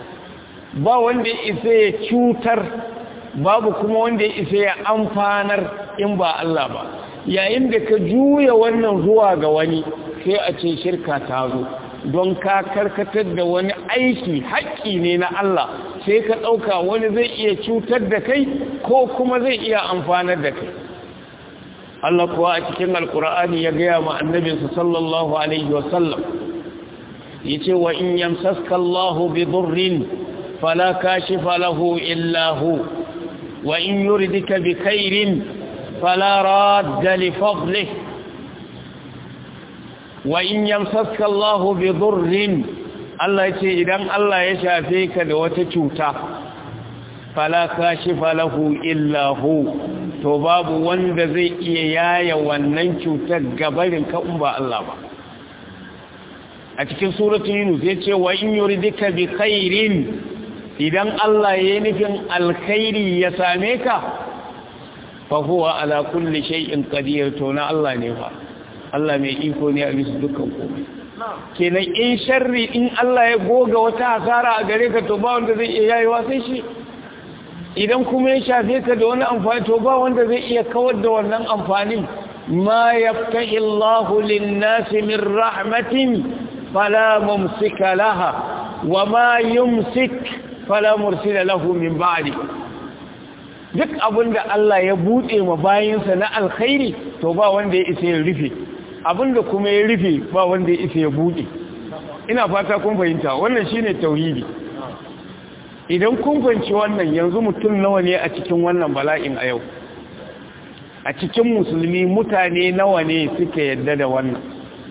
ba wanda ya isa ya cutar babu kuma wanda ya isa ya amfanar in ba Allah ba yayin da ka juya wannan zuwa ga wani sai a ce shirka ta zo don ka karkatar da wani aiki haƙƙi ne na Allah sai ka ɗauka wani zai iya cutar da kai ko kuma zai iya amfanar da kai Allah kuwa a cikin alkur'ani ya gaya ma annabinsa sallallahu alaihi wasallam ya ce wa in yamsaska Allahu bi durrin fala kashifa lahu illa hu wa in yuridika bi khairin fala radda li fadlihi وإن يمسسك الله بضر Allah ce idan Allah ya shafe ka da wata cuta fala kashifa lahu illa hu to babu wanda zai iya yaya wannan cutar gabarin ka in ba Allah ba a cikin suratul yunus yace wa in yuridika bi khairin idan Allah ya yi nufin alkhairi ya same ka fa huwa ala kulli shay'in qadir to na Allah ne fa Allah mai iko ne a bisa dukkan komai kenan in sharri in Allah ya goga wata hasara a gare ka to ba wanda zai iya yayewa sai shi idan kuma ya shafe ka da wani amfani to ba wanda zai iya kawar da wannan amfanin ma yaftahi Allahu lin-nasi min rahmatin fala mumsika laha wa ma yumsik fala mursila lahu min ba'di duk abinda Allah ya bude ma bayinsa na alkhairi to ba wanda ya isa ya rufe abinda kuma ya rufe ba wanda ya isa ya bude ina fata kun fahimta wannan shine tauhidi idan kun fahimci wannan yanzu mutum nawa ne a cikin wannan bala'in a yau a cikin musulmi mutane nawa ne suka yadda da wannan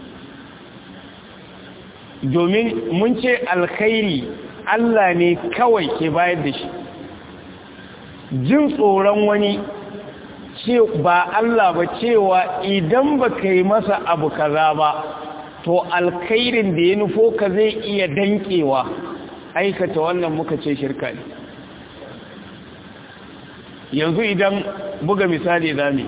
domin mun ce alkhairi Allah ne kawai ke bayar da shi jin tsoron wani ce ba Allah ba cewa idan ba ka yi masa abu kaza ba to alkhairin da ya nufo ka zai iya dankewa aikata wannan muka ce shirka ne yanzu idan buga misali zami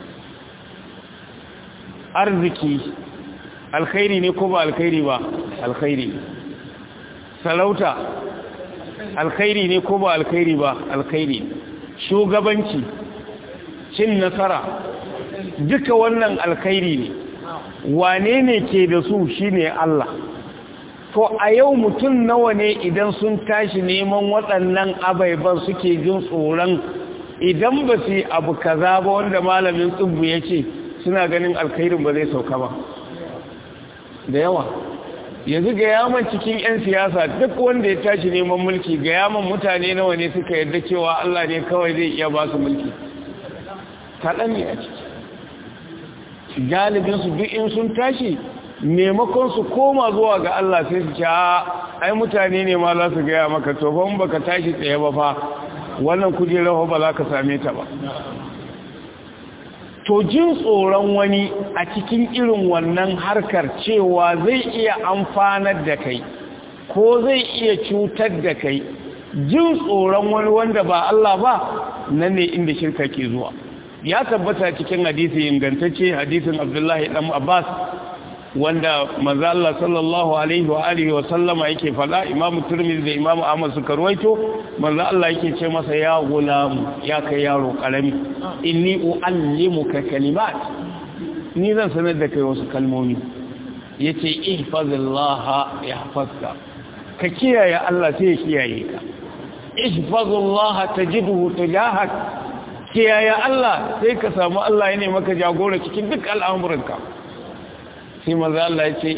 arziki alkhairi ne ko ba alkhairi ba alkhairi sarauta alkhairi ne ko ba alkhairi ba alkhairi shugabanci cin nasara duka wannan alkhairi ne wane ne ke da su shine Allah to a yau mutum nawa ne idan sun tashi neman waɗannan abaiban suke jin tsoron idan ba su abu kaza ba wanda malamin tsubbu ya ce suna ganin alkhairin ba zai sauka ba da yawa yanzu ga yaman cikin 'yan siyasa duk wanda ya tashi neman mulki ga yaman mutane nawa ne suka yarda cewa Allah ne kawai zai iya ba su mulki kaɗan ne a ciki galibinsu duk in sun tashi maimakon su koma zuwa ga Allah sai su ce ai mutane ne ma za su gaya maka to ban baka tashi tsaye ba fa wannan kujerar ba za ka same ta ba to jin tsoron wani a cikin irin wannan harkar cewa zai iya amfanar da kai ko zai iya cutar da kai jin tsoron wani wanda ba Allah ba nan ne inda shirka ke zuwa ya tabbata cikin hadisi ingantacce hadisin Abdullahi dan Abbas wanda manzo Allah sallallahu alaihi wa alihi wa sallama yake fada Imam Tirmidhi da Imam Ahmad suka ruwaito manzo Allah yake ce masa ya gulam ya kai yaro karami inni uallimuka kalimat ni zan sanar da kai wasu kalmomi yace ihfazillaha yahfazka ka kiyaye Allah sai ya kiyaye ka ihfazillaha tajidhu tujahak kiyaye Allah sai ka samu Allah yana maka jagora cikin duk al'amuranka sai maza Allah ya ce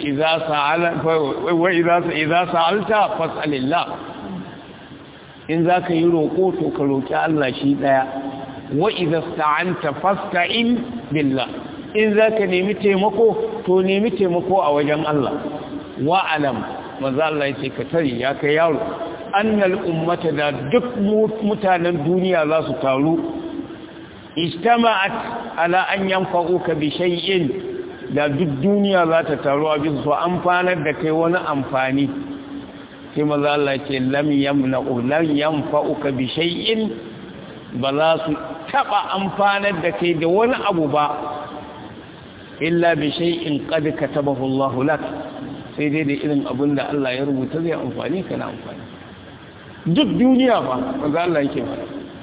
iza sa'alta fas'alillah in za ka yi roƙo to ka roƙi Allah shi ɗaya wa iza sta'anta fasta'in billah in za ka nemi taimako to nemi taimako a wajen Allah wa alam maza Allah ya ce ka tari ya kai yaro annal ummata da duk mutanen duniya za su taru ijtama'at ala an yanfa'uka bi shay'in da duk duniya za ta taru a bisa so amfanar da kai wani amfani sai maza Allah ce lam yamna'u lam yanfa'uka bi shay'in ba za su taba amfanar da kai da wani abu ba illa bi shay'in qad katabahu Allah lak sai dai da irin abin da Allah ya rubuta zai amfani kana amfani duk duniya ba maza Allah yake fara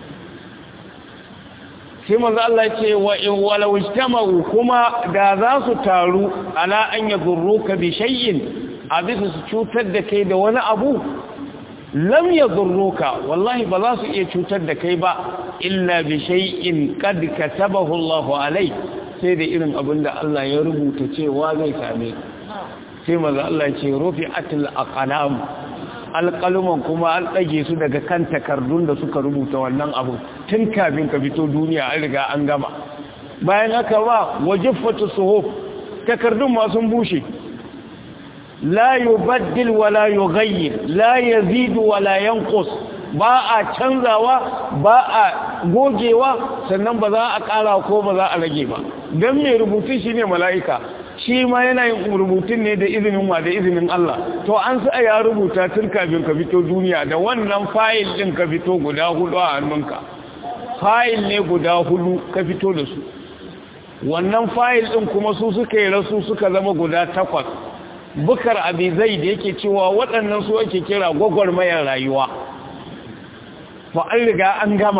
sai manzo Allah ce wa in walau ijtama'u kuma da za su taru ala an yadurruka bi shay'in a bisa su cutar da kai da wani abu lam yadurruka wallahi ba za su iya cutar da kai ba illa bi shay'in qad katabahu Allahu alai sai da irin abin da Allah ya rubuta cewa zai same sai manzo Allah ce rufi'atul aqlam alƙaluman kuma an ɗage su daga kan takardun da suka rubuta wannan abu tun kafin ka fito duniya an riga an gama bayan haka ba wajiffatu suhuf takardun ma sun bushe la yubaddil wa la yughayyir la yazidu wa la yanqus ba a canzawa ba a gogewa sannan ba za a ƙara ko ba za a rage ba don mai rubutun shi ne mala'ika shi ma yana yin rubutun ne da izinin wa da izinin Allah to an sa ya rubuta tun kafin ka fito duniya da wannan fayil ɗin ka fito guda hudu a hannunka fayil ne guda hudu ka fito da su wannan fayil ɗin kuma su suka yi rasu suka zama guda takwas bukar abizai da yake cewa waɗannan su ake kira gwagwarmayar rayuwa fa an riga an gama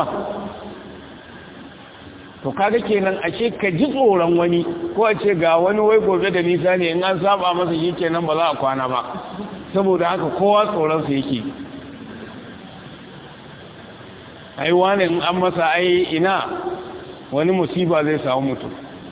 to kaga kenan ashe ka ji tsoron wani ko a ce ga wani wai gobe da nisa ne in an saba masa shi kenan ba za a kwana ba saboda haka kowa tsoronsa yake ai wani in an masa ai ina wani musiba zai samu mutum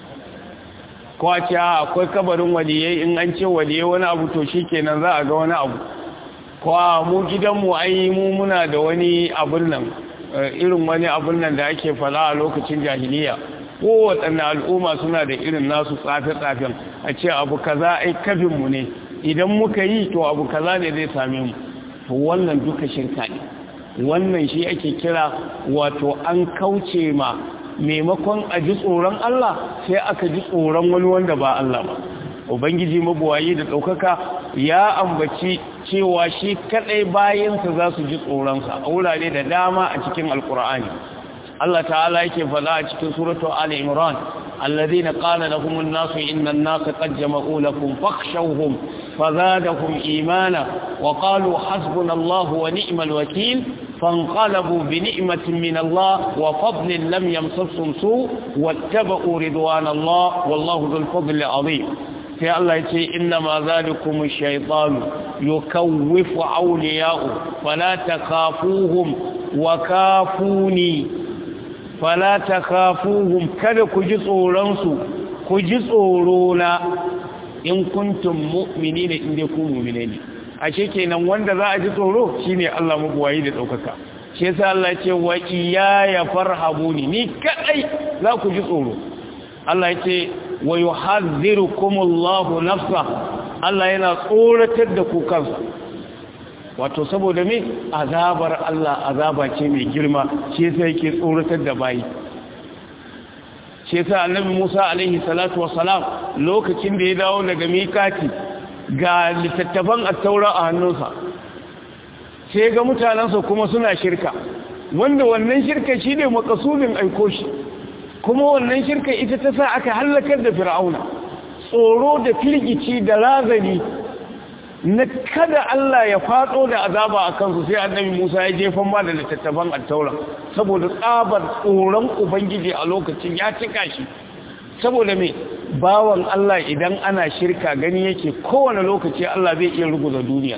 ko a ce akwai kabarin waliyai in an ce waliyai wani abu to shi kenan za a ga wani abu ko a mu gidanmu ai mu muna da wani abun nan irin wani abun nan da ake fala a lokacin jahiliya kowaɗanne al'umma suna da irin nasu tsafe-tsafen a ce abu kaza ai kafinmu ne idan muka yi to abu kaza ne zai same mu to wannan duka shirka ne wannan shi ake kira wato an kauce ma maimakon a ji tsoron Allah sai aka ji tsoron wani wanda ba Allah ba ubangiji mabuwayi da ɗaukaka ya ambaci cewa shi kaɗai bayansa za su ji tsoronsa a wurare da dama a cikin alkur'ani Allah ta'ala yake faɗa a cikin suratu Ali Imran alladhina qala lahum an-nasu inna an-nasa qad jama'u lakum fakhshawhum fazadahum imana wa qalu hasbunallahu wa ni'mal wakeel فانقلبوا بنعمة من الله وفضل لم يمسسهم سوء واتبعوا رضوان الله والله ذو الفضل العظيم في الله يقول إنما ذلكم الشيطان يكوف أولياءه فلا تخافوهم وكافوني فلا تخافوهم كذا كجسورانسو كجسورونا إن كنتم مؤمنين إن يكونوا مؤمنين ashe kenan wanda za a ji tsoro shine Allah mabuwayi da daukaka shi yasa Allah ya ce wa iyaya farhabuni ni kadai za ku ji tsoro Allah ya ce wa yuhadhdhirukumullahu nafsa Allah yana tsoratar da ku kansa wato saboda me azabar Allah azaba ce mai girma shi yasa yake tsoratar da bayi shi yasa annabi Musa alaihi salatu wassalam lokacin da ya dawo daga mikati ga littattafan attaura a hannunsa sai ga mutanensa kuma suna shirka wanda wannan shirka shi ne makasudin aiko shi kuma wannan shirka ita ta sa aka hallakar da fir'auna tsoro da firgici da razani na kada Allah ya fatso da azaba a kansu sai annabi Musa ya jefan ma da littattafan attaura saboda tsabar tsoron ubangiji a lokacin ya cika shi saboda me bawan Allah idan ana shirka gani yake kowane lokaci Allah zai iya ruguza duniya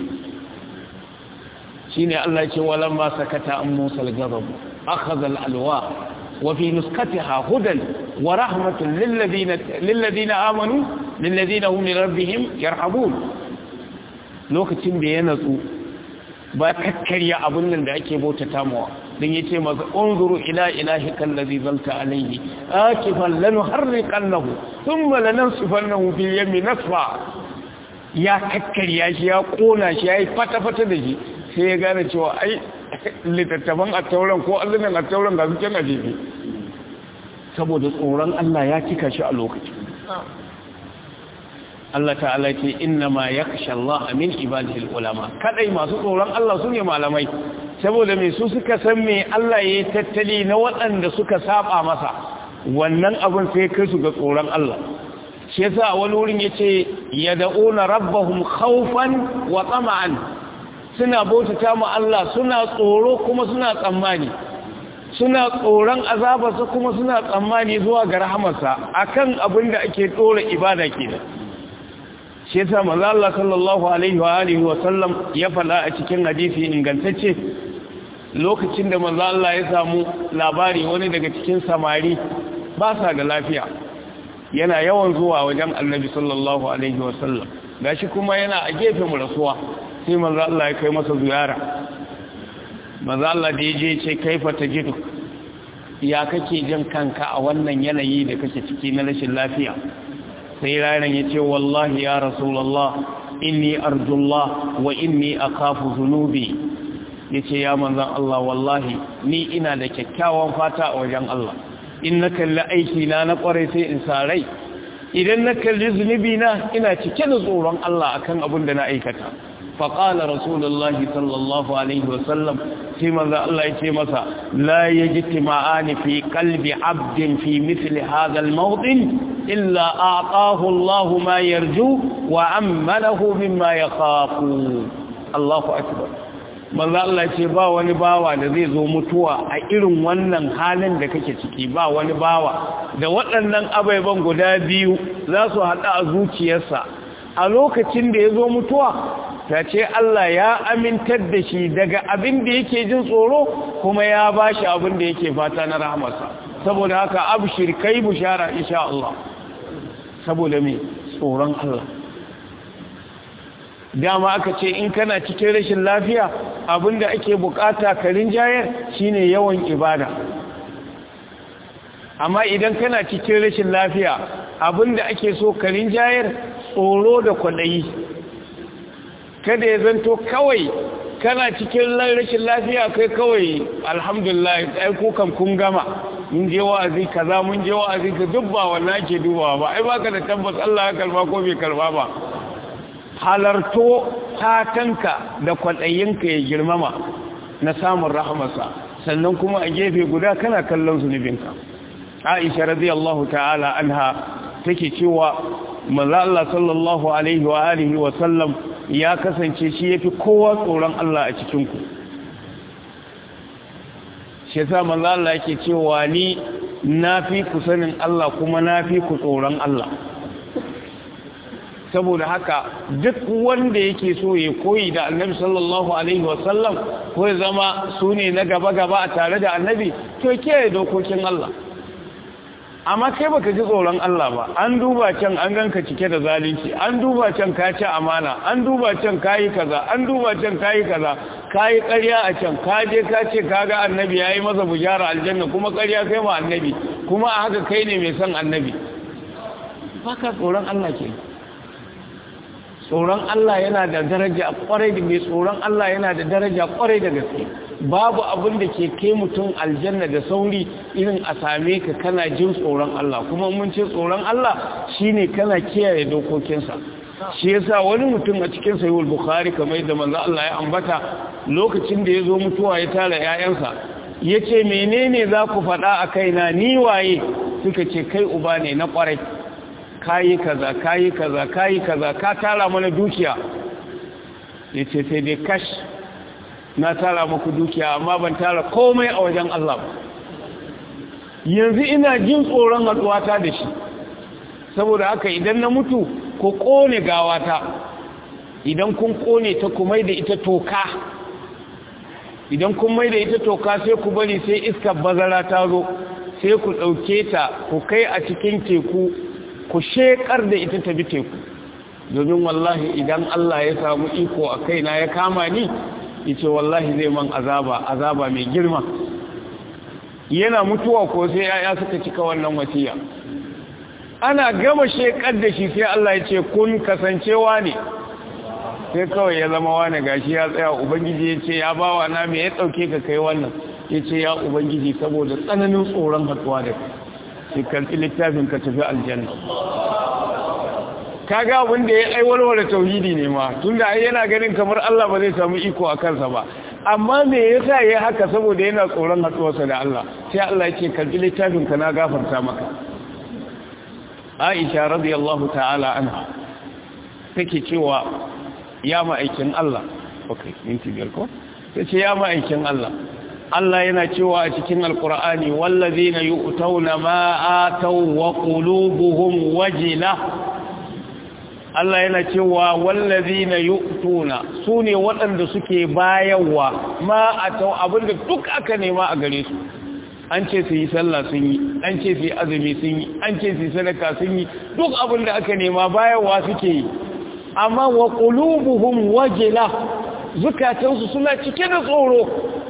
shine Allah ya ce walamma sakata an Musa al-ghadab akhadha al-alwa wa fi nuskatiha hudan wa rahmatun lil ladina lil ladina amanu lil ladina hum li rabbihim yarhabun lokacin da ya natsu ba kakkarya abun nan da ake bautata mawa dan yace masa unzuru ila ilahika allazi zalta alayhi akifan lanuharriqannahu thumma lanansifannahu fil yammi nasfa ya kakkarya shi ya kona shi yayi fata fata da shi sai ya gane cewa ai litattafan attauran ko azumin attauran ga su can ajebi saboda tsoron Allah ya cika shi a lokaci Allah ta'ala ce inna ma yakhsha Allah min ibadihi ulama kadai masu tsoron Allah sune malamai saboda me su suka san me Allah yayi tattali na waɗanda suka saba masa wannan abin sai kai su ga tsoron Allah shi yasa wani wurin yace yad'una rabbahum khawfan wa tama'an suna bautata mu Allah suna tsoro kuma suna tsammani suna tsoron azabarsa kuma suna tsammani zuwa ga rahamarsa akan abin da ake tsora ibada kenan shi yasa manzo Allah sallallahu alaihi wa alihi wa sallam ya fada a cikin hadisi ingantacce lokacin da manzo Allah ya samu labari wani daga cikin samari ba sa da lafiya yana yawan zuwa wajen Annabi sallallahu alaihi wa sallam gashi kuma yana a gefen rasuwa sai manzo Allah ya kai masa ziyara manzo Allah da yaje ce kaifa tajidu ya kake jin kanka a wannan yanayi da kake ciki na rashin lafiya sai ranar ya ce wallahi ya rasulallah inni arjullah wa inni akhafu dhunubi yace ya manzon Allah wallahi ni ina da kyakkyawan fata a wajen Allah in na kalli aiki na na kware sai in sa rai idan na kalli zunubi na ina cike da tsoron Allah akan abin da na aikata فقال رسول الله صلى الله عليه وسلم فيما ذا الله يتي مسا لا يجتمعان في قلب عبد في مثل هذا الموطن إلا أعطاه الله ما يرجو وأمنه مما يخاف الله أكبر manzo Allah ce ba wani bawa da zai zo mutuwa a irin wannan halin da kake ciki ba wani bawa da waɗannan abaiban guda biyu za su haɗa a zuciyarsa a lokacin da ya zo mutuwa ta ce Allah ya amintar da shi daga abin da yake jin tsoro kuma ya ba shi abin da yake fata na rahamarsa saboda haka abshir kai bushara insha Allah saboda me tsoron Allah dama aka ce in kana cikin rashin lafiya abinda ake bukata karin jayar shine yawan ibada amma idan kana cikin rashin lafiya abinda ake so karin jayar tsoro da kwaɗayi kada ya zanto kawai kana cikin rashin lafiya kai kawai alhamdulillah ai kukan kun gama mun je wa'azi kaza mun je wa'azi ka dubba wannan ake dubawa ba ai baka da tabbas Allah ya karba ko bai karba ba halarto fatanka da kwaɗayinka ya girmama na samun rahamarsa sannan kuma a gefe guda kana kallon zunubinka Aisha radiyallahu ta'ala anha take cewa manzo Allah sallallahu alaihi wa alihi wa sallam ya kasance shi yafi kowa tsoron Allah a cikin ku shi yasa manzo Allah yake cewa ni nafi ku sanin Allah kuma nafi ku tsoron Allah saboda haka duk wanda yake so ya koyi da annabi sallallahu alaihi wasallam ko ya zama su ne na gaba-gaba a tare da annabi to kiyaye dokokin Allah amma kai baka ji tsoron Allah ba an duba can an ganka cike da zalunci an duba can ka ci amana an duba can kayi kaza an duba can kayi kaza kayi ƙarya a can ka je ka ce kaga annabi yayi masa bujara aljanna kuma ƙarya kai ma annabi kuma a haka kai ne mai son annabi baka tsoron Allah ke tsoron Allah yana da daraja kwarai da mai tsoron Allah yana da daraja kwarai da gaske babu abin da ke kai mutum aljanna da sauri irin a same ka kana jin tsoron Allah kuma mun ce tsoron Allah shine kana kiyaye dokokinsa shi yasa wani mutum a cikin sahih bukhari kamar da manzo Allah ya ambata lokacin da ya zo mutuwa ya tara ƴaƴansa yace menene za ku faɗa a kaina ni waye suka ce kai uba ne na kwarai kayi kaza kayi kaza kayi kaza ka tara mana dukiya yace sai dai kash na tara muku dukiya amma ban tara komai a wajen Allah ba yanzu ina jin tsoron haduwata da shi saboda haka idan na mutu ko kone gawata idan kun kone ta kumai da ita toka idan kun mai da ita toka sai ku bari sai iskar bazara ta zo sai ku ɗauke ta ku kai a cikin teku ku shekar da ita ta bi teku domin wallahi idan Allah ya samu iko a kaina ya kama ni yace wallahi zai man azaba azaba mai girma yana mutuwa ko sai yaya suka cika wannan wasiya ana gama shekar da shi sai Allah ya ce kun kasancewa ne sai kawai ya zama wani gashi ya tsaya ubangiji ya ce ya bawa na me ya dauke ka kai wannan ya ce ya ubangiji saboda tsananin tsoron hatsuwa da kai karɓi littafin ka tafi aljanna kaga abin da ya aiwalwa da tauhidi ne ma tunda ai yana ganin kamar Allah ba zai samu iko a kansa ba amma me yasa yayi haka saboda yana tsoron hatsuwarsa da Allah sai Allah yake karɓi littafin ka na gafarta maka Aisha radiyallahu ta'ala anha take cewa ya ma'aikin Allah okay minti biyar ko tace ya ma'aikin Allah Allah yana cewa a cikin alkur'ani wallazina yu'tawna ma ataw wa qulubuhum wajila Allah yana cewa wallazina yu'tuna sune waɗanda suke bayarwa ma ataw abinda duk aka nema a gare su an ce su yi sallah sun yi an ce su yi azumi sun yi an ce su yi sadaka sun yi duk abinda aka nema bayarwa suke yi amma wa qulubuhum wajila zukatansu suna cike da tsoro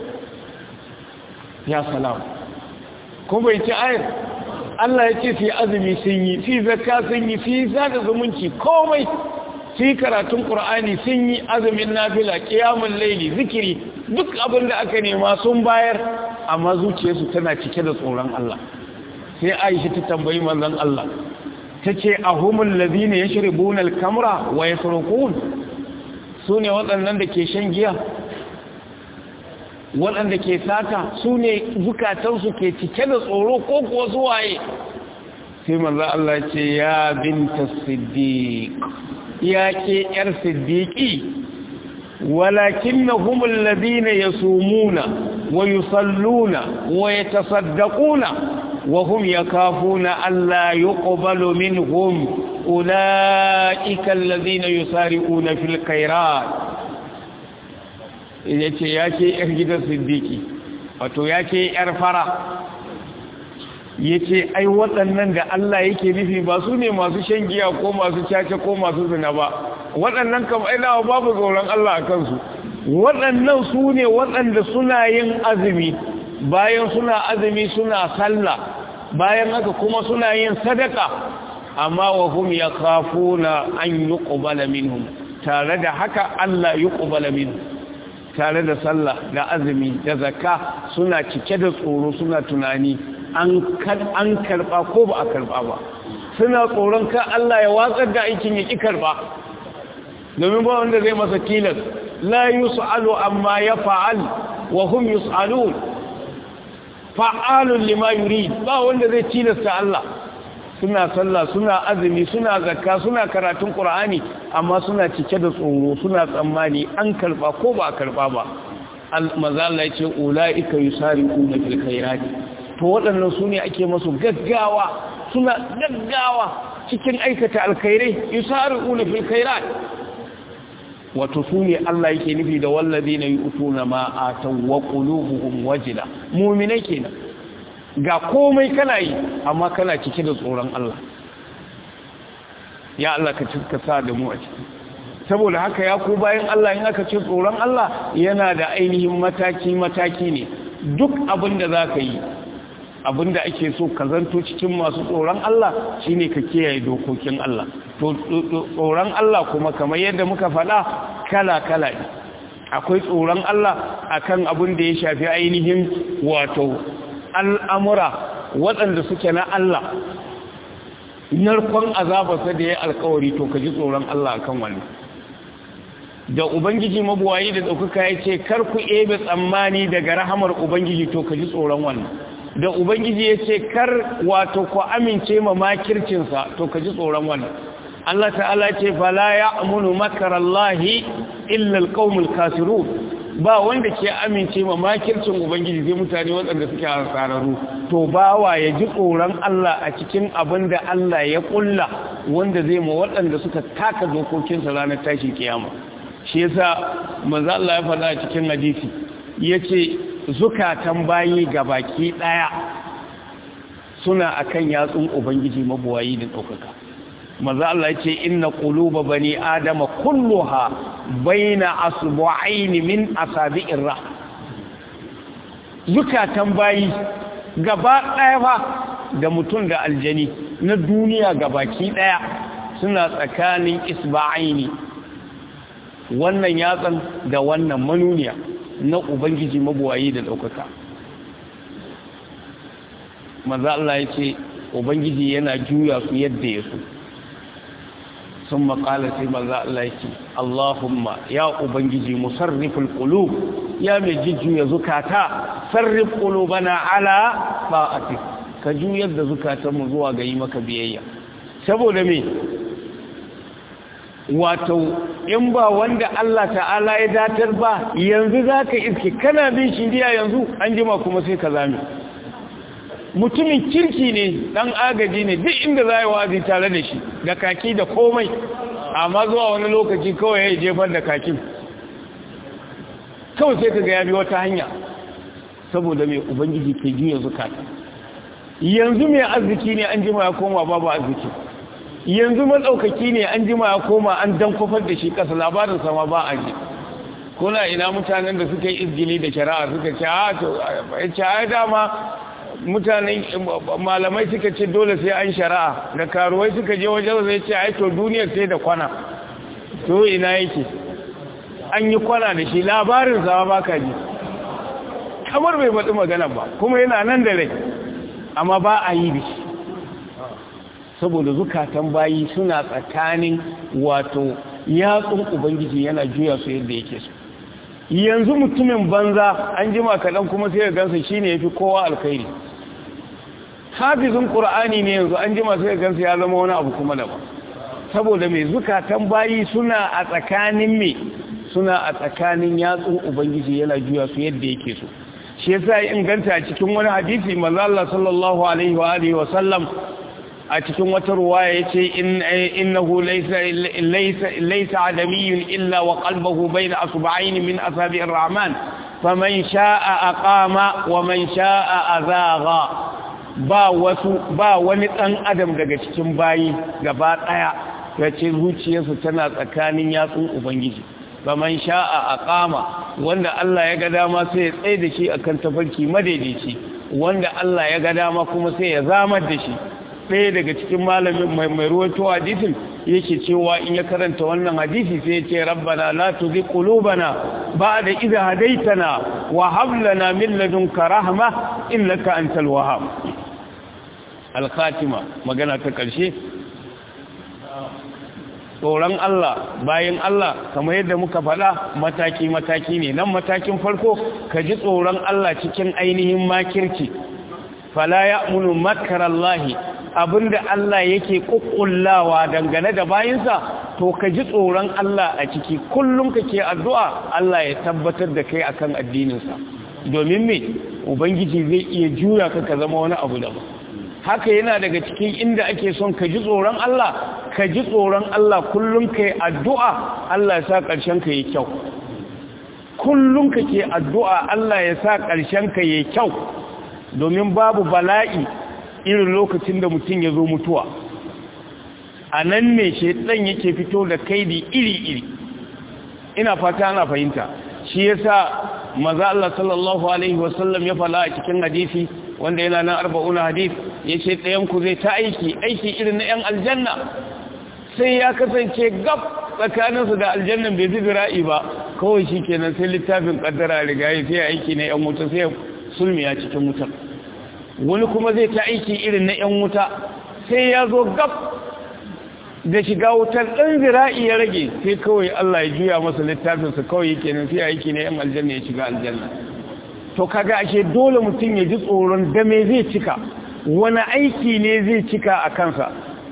ya salam kuma bai ci ayar Allah ya ce fi azumi sun yi fi zakka sun yi fi sada zumunci komai su yi karatun ƙur'ani sun yi azumin nafila ƙiyamun laili zikiri duk abin da aka nema sun bayar amma zuciyarsu tana cike da tsoron Allah sai aisha ta tambayi manzon Allah ta ce a humul lazina ya shiri bunal kamra wa ya su ne waɗannan da ke shan giya waɗanda ke sata su ne zukatansu ke cike da tsoro ko kuwa su waye sai manzo Allah ce ya binta siddiq ya ke yar siddiqi walakinnahum alladhina yasumuna wa yusalluna wa yatasaddaquna wa hum yakafuna alla yuqbalu minhum ulaika alladhina yusari'una fil khairat yace yake yar gidan siddiqi wato yake yar fara ya ce ai waɗannan da Allah yake nufi ba su ne masu shan giya ko masu caca ko masu zina ba waɗannan kam ainawa babu tsoron Allah a kansu waɗannan su ne waɗanda suna yin azumi bayan suna azumi suna sallah bayan haka kuma suna yin sadaka amma wa hum yakhafuna an yuqbala minhum tare da haka Allah yuqbala minhum tare da sallah da azumi da zakka suna cike da tsoro suna tunani an karba ko ba a karba ba suna tsoron ka Allah ya watsar da aikin ya ki karba domin ba wanda zai masa tilas la yus'alu amma ya fa'al wa hum yus'alun fa'alun lima yurid ba wanda zai tilasta Allah suna sallah suna azumi suna zakka suna karatun qur'ani amma suna cike da tsoro suna tsammani an karba ko ba a karba ba maza Allah ya ce ulaika yusari'una fil khairati to waɗannan su ne ake masu gaggawa suna gaggawa cikin aikata alkhairai yusari'una fil khairat wato su ne Allah yake nufi da wallazi na yi utuna ma ataw wa qulubuhum wajila mu'minai kenan ga komai kana yi amma kana cike da tsoron Allah ya Allah ka cika sa da mu a ciki saboda haka ya ku bayan Allah in aka ce tsoron Allah yana da ainihin mataki mataki ne duk abin da za ka yi abin da ake so ka zanto cikin masu tsoron Allah shine ka kiyaye dokokin Allah to tsoron Allah kuma kamar yadda muka faɗa kala-kala ne akwai tsoron Allah akan abin da ya shafi ainihin wato al'amura waɗanda suke na Allah narkon azabarsa da ya alkawari to ka ji tsoron Allah akan wani da Ubangiji mabuwayi da ɗaukaka ya ce kar ku ebe tsammani daga rahamar Ubangiji to ka ji tsoron wannan da Ubangiji ya ce kar wato ku amince ma makircinsa to ka ji tsoron wannan Allah ta'ala ce fala ya amunu makarallahi illa alqaumul kasirun ba wanda ke amince ma makircin ubangiji zai mutane waɗanda suke hasararru to bawa ya ji tsoron Allah a cikin abin da Allah ya kulla wanda zai ma waɗanda suka taka dokokinsa ranar tashin kiyama shi yasa manzo Allah ya faɗa a cikin hadisi yace zukatan bayi baki ɗaya suna akan yatsun ubangiji mabuwayi da ɗaukaka maza Allah ce inna quluba bani adama kulluha baina asbu'ain min asabi'ir ra zukatan bayi gaba daya fa da mutum da aljani na duniya gabaki daya suna tsakanin isba'aini wannan yatsan da wannan manuniya na ubangiji mabuwayi da daukaka maza Allah ya ce ubangiji yana juya su yadda ya so ثم قال سيما الله يكي اللهم يا أبنجي مصرف القلوب يا مججو يا زكاتا صرف قلوبنا على طاعتك كجو يد زكاتا مزوى قيمك بيئيا سبو دمي wato in ba wanda Allah ta'ala ya datar ba yanzu zaka iske kana bin shiriya yanzu an jima kuma sai ka zame mutumin kirki ne dan agaji ne duk inda za yi wazi tare da shi da kaki da komai amma zuwa wani lokaci kawai ya jefar da kakin kawai sai ka ga ya bi wata hanya saboda mai ubangiji ke juya zukata yanzu mai arziki ne an jima ya koma babu arziki yanzu matsaukaki ne an jima ya koma an dan kofar da shi kasa labarin sama ba a ji kuna ina mutanen da suka yi izgili da shari'a suka ce a to ya dama mutanen malamai suka ce dole sai an shari'a da karuwai suka je wajen zai ce ai to duniyar sai da kwana to ina yake an yi kwana da shi labarin sa ba ka ji kamar bai faɗi magana ba kuma yana nan da rai amma ba a yi da shi saboda zukatan bayi suna tsakanin wato yatsun ubangiji yana juya su yadda yake so yanzu mutumin banza an jima kaɗan kuma sai ya gansa shi ne ya fi kowa alkhairi hafizin ƙura'ani ne yanzu an jima sai ya gansa ya zama wani abu kuma daban saboda mai zukatan bayi suna a tsakanin mai suna a tsakanin yatsun ubangiji yana juya su yadda yake so shi yasa ya inganta a cikin wani hadisi manzo Allah sallallahu alaihi wa alihi wa sallam a cikin wata ruwaya yace innahu laysa laysa laysa adamiyyun illa wa qalbuhu bayna asba'ayn min asabi ar-rahman faman sha'a aqama wa man sha'a azagha ba wasu ba wani dan adam daga cikin bayi gaba daya yace zuciyarsa tana tsakanin yatsun ubangiji faman sha'a aqama wanda Allah ya ga dama sai ya tsaye da shi akan tafarki madaidaici wanda Allah ya ga dama kuma sai ya zamar da shi ɗaya daga cikin malamin mai mai ruwaito hadisin yake cewa in ya karanta wannan hadisi sai ya ce rabbana la tuzigh qulubana ba'da idh hadaytana wa hab lana min ladunka rahma innaka antal wahhab al-khatima magana ta karshe tsoron Allah bayan Allah kamar yadda muka faɗa mataki-mataki ne nan matakin farko ka ji tsoron Allah cikin ainihin makirci fala ya munu makarallahi abinda Allah yake kukkullawa dangane da bayinsa to ka ji tsoron Allah a ciki kullum kake addu'a Allah ya tabbatar da kai akan addininsa domin me ubangiji zai iya juya ka ka zama wani abu daban haka yana daga cikin inda ake son ka ji tsoron Allah ka ji tsoron Allah kullum ka yi addu'a Allah ya sa ƙarshen ka yi kyau kullum ka ke addu'a Allah ya sa ƙarshen ka yi kyau domin babu bala'i irin lokacin da mutum ya zo mutuwa a nan ne shaidan yake fito da kaidi iri-iri ina fata ana fahimta shi yasa maza Allah sallallahu Alaihi wasallam ya fala a cikin hadisi wanda yana nan arba'una hadis ya ce ɗayanku zai ta aiki aiki irin na 'yan aljanna sai ya kasance gab tsakaninsu da aljannan bai fi zira'i ba kawai shi kenan sai littafin ƙaddara riga ya sai aiki na 'yan wuta sai sulmiya cikin wutar wani kuma zai ta aiki irin na 'yan wuta sai ya zo gab da shiga wutar ɗan zira'i ya rage sai kawai Allah ya juya masa littafinsa kawai kenan sai aiki na 'yan aljanna ya shiga aljanna to kaga ashe dole mutum ya ji tsoron da me zai cika wani aiki ne zai cika a kansa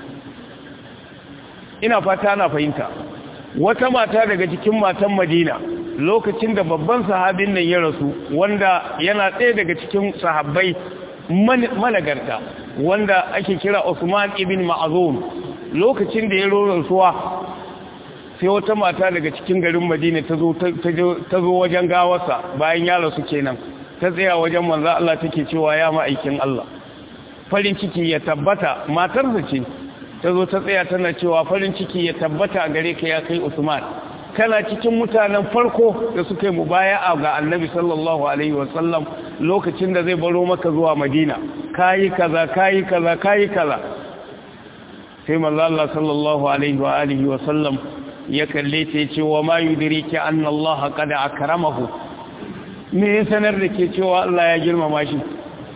ina fata na fahimta wata mata daga cikin matan madina lokacin da babban sahabin nan ya rasu wanda yana ɗaya daga cikin sahabbai managarta wanda ake kira Usman ibn Ma'azum lokacin da ya rasuwa sai wata mata daga cikin garin Madina ta zo ta zo wajen gawarsa bayan ya rasu kenan ta tsaya wajen manzo Allah take cewa ya ma'aikin Allah farin ciki ya tabbata matarsa ce ta zo ta tsaya tana cewa farin ciki ya tabbata a gare ka ya kai Usman kana cikin mutanen farko da suka yi mubaya'a ga Annabi sallallahu alaihi wasallam lokacin da zai baro maka zuwa Madina kayi kaza kayi kaza kayi kaza sai manzo Allah sallallahu alaihi wa alihi wasallam ya kalle ta yace wa ma yudriki anna Allah qad akramahu me ya sanar da ke cewa Allah ya girmama shi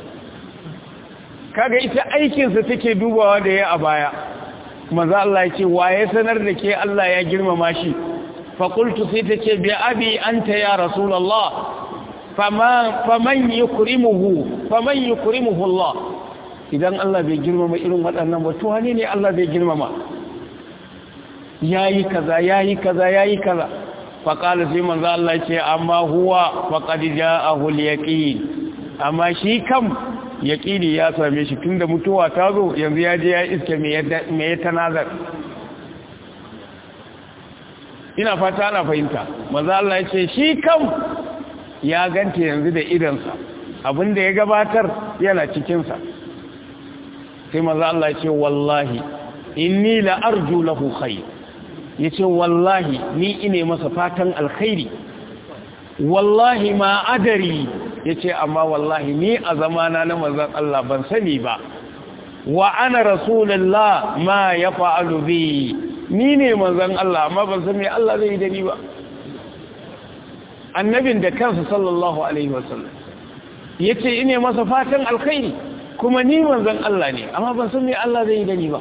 kaga ita aikinsa take dubawa da ya a baya manzo Allah ya ce wa ya sanar da ke Allah ya girmama shi fa qultu sai ta ce bi abi anta ya rasulullah fama faman yukrimuhu faman yukrimuhu Allah idan Allah bai girmama irin waɗannan ba to wane ne Allah bai girmama yayi kaza yayi kaza yayi kaza fa qala sai manzo Allah ya ce amma huwa faqad ja'ahu al-yaqin amma shi kam yaƙini ya same shi tunda mutuwa ta zo yanzu ya je ya iske me ya tanazar ina fata ana fahimta maza Allah ya ce shi kam ya ganta yanzu da idansa abinda ya gabatar yana cikinsa sai maza Allah ya ce wallahi inni la arju lahu khair yace wallahi ni ine masa fatan alkhairi wallahi ma adari ya ce amma wallahi ni a zamana na manzan Allah ban sani ba wa ana rasulullah ma ya fa'alu bi ni ne manzon Allah amma ban san me Allah zai yi da ni ba annabin da kansa sallallahu alaihi wasallam yace ine masa fatan alkhairi kuma ni manzon Allah ne amma ban san me Allah zai yi da ni ba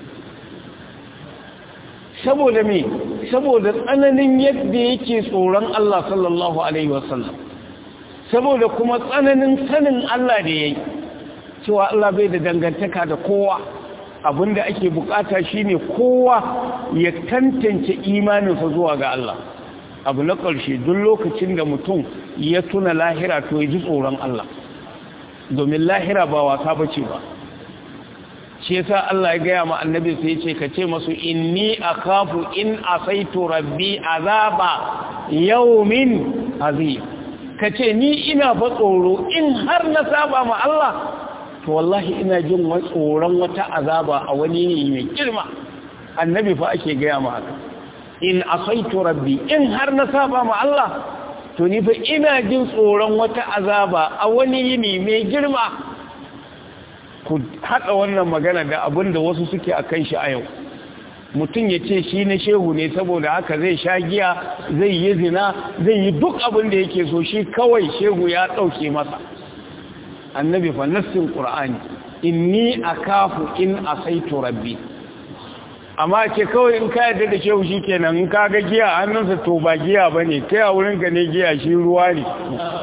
saboda me saboda tsananin yadda yake tsoron Allah sallallahu alaihi wasallam saboda kuma tsananin sanin Allah da yayi cewa Allah bai da dangantaka da kowa abinda ake bukata shine kowa ya tantance imaninsa zuwa ga Allah abu na ƙarshe duk lokacin da mutum ya tuna lahira to ya ji tsoron Allah domin lahira ba wasa bace ba shi yasa Allah ya gaya ma annabi sai ce ka ce masu inni akhafu in asaitu rabbi azaba yawmin azim ka ce ni ina fa tsoro in har na saba ma Allah to wallahi ina jin tsoron wata azaba a wani ne mai girma annabi fa ake gaya ma haka in asaitu rabbi in har na saba ma Allah to ni fa ina jin tsoron wata azaba a wani yini mai girma ku haɗa wannan magana da abin da wasu suke a kan shi a yau mutum ya ce shi na shehu ne saboda haka zai sha giya zai yi zina zai yi duk abin da yake so shi kawai shehu ya ɗauke masa annabi fa nassin ƙur'ani inni akafu in asaitu rabbi amma ce kawai in ka yadda da shehu shi kenan in ka ga giya hannunsa to ba giya ba ne kai a wurin ka ne giya shi ruwa ne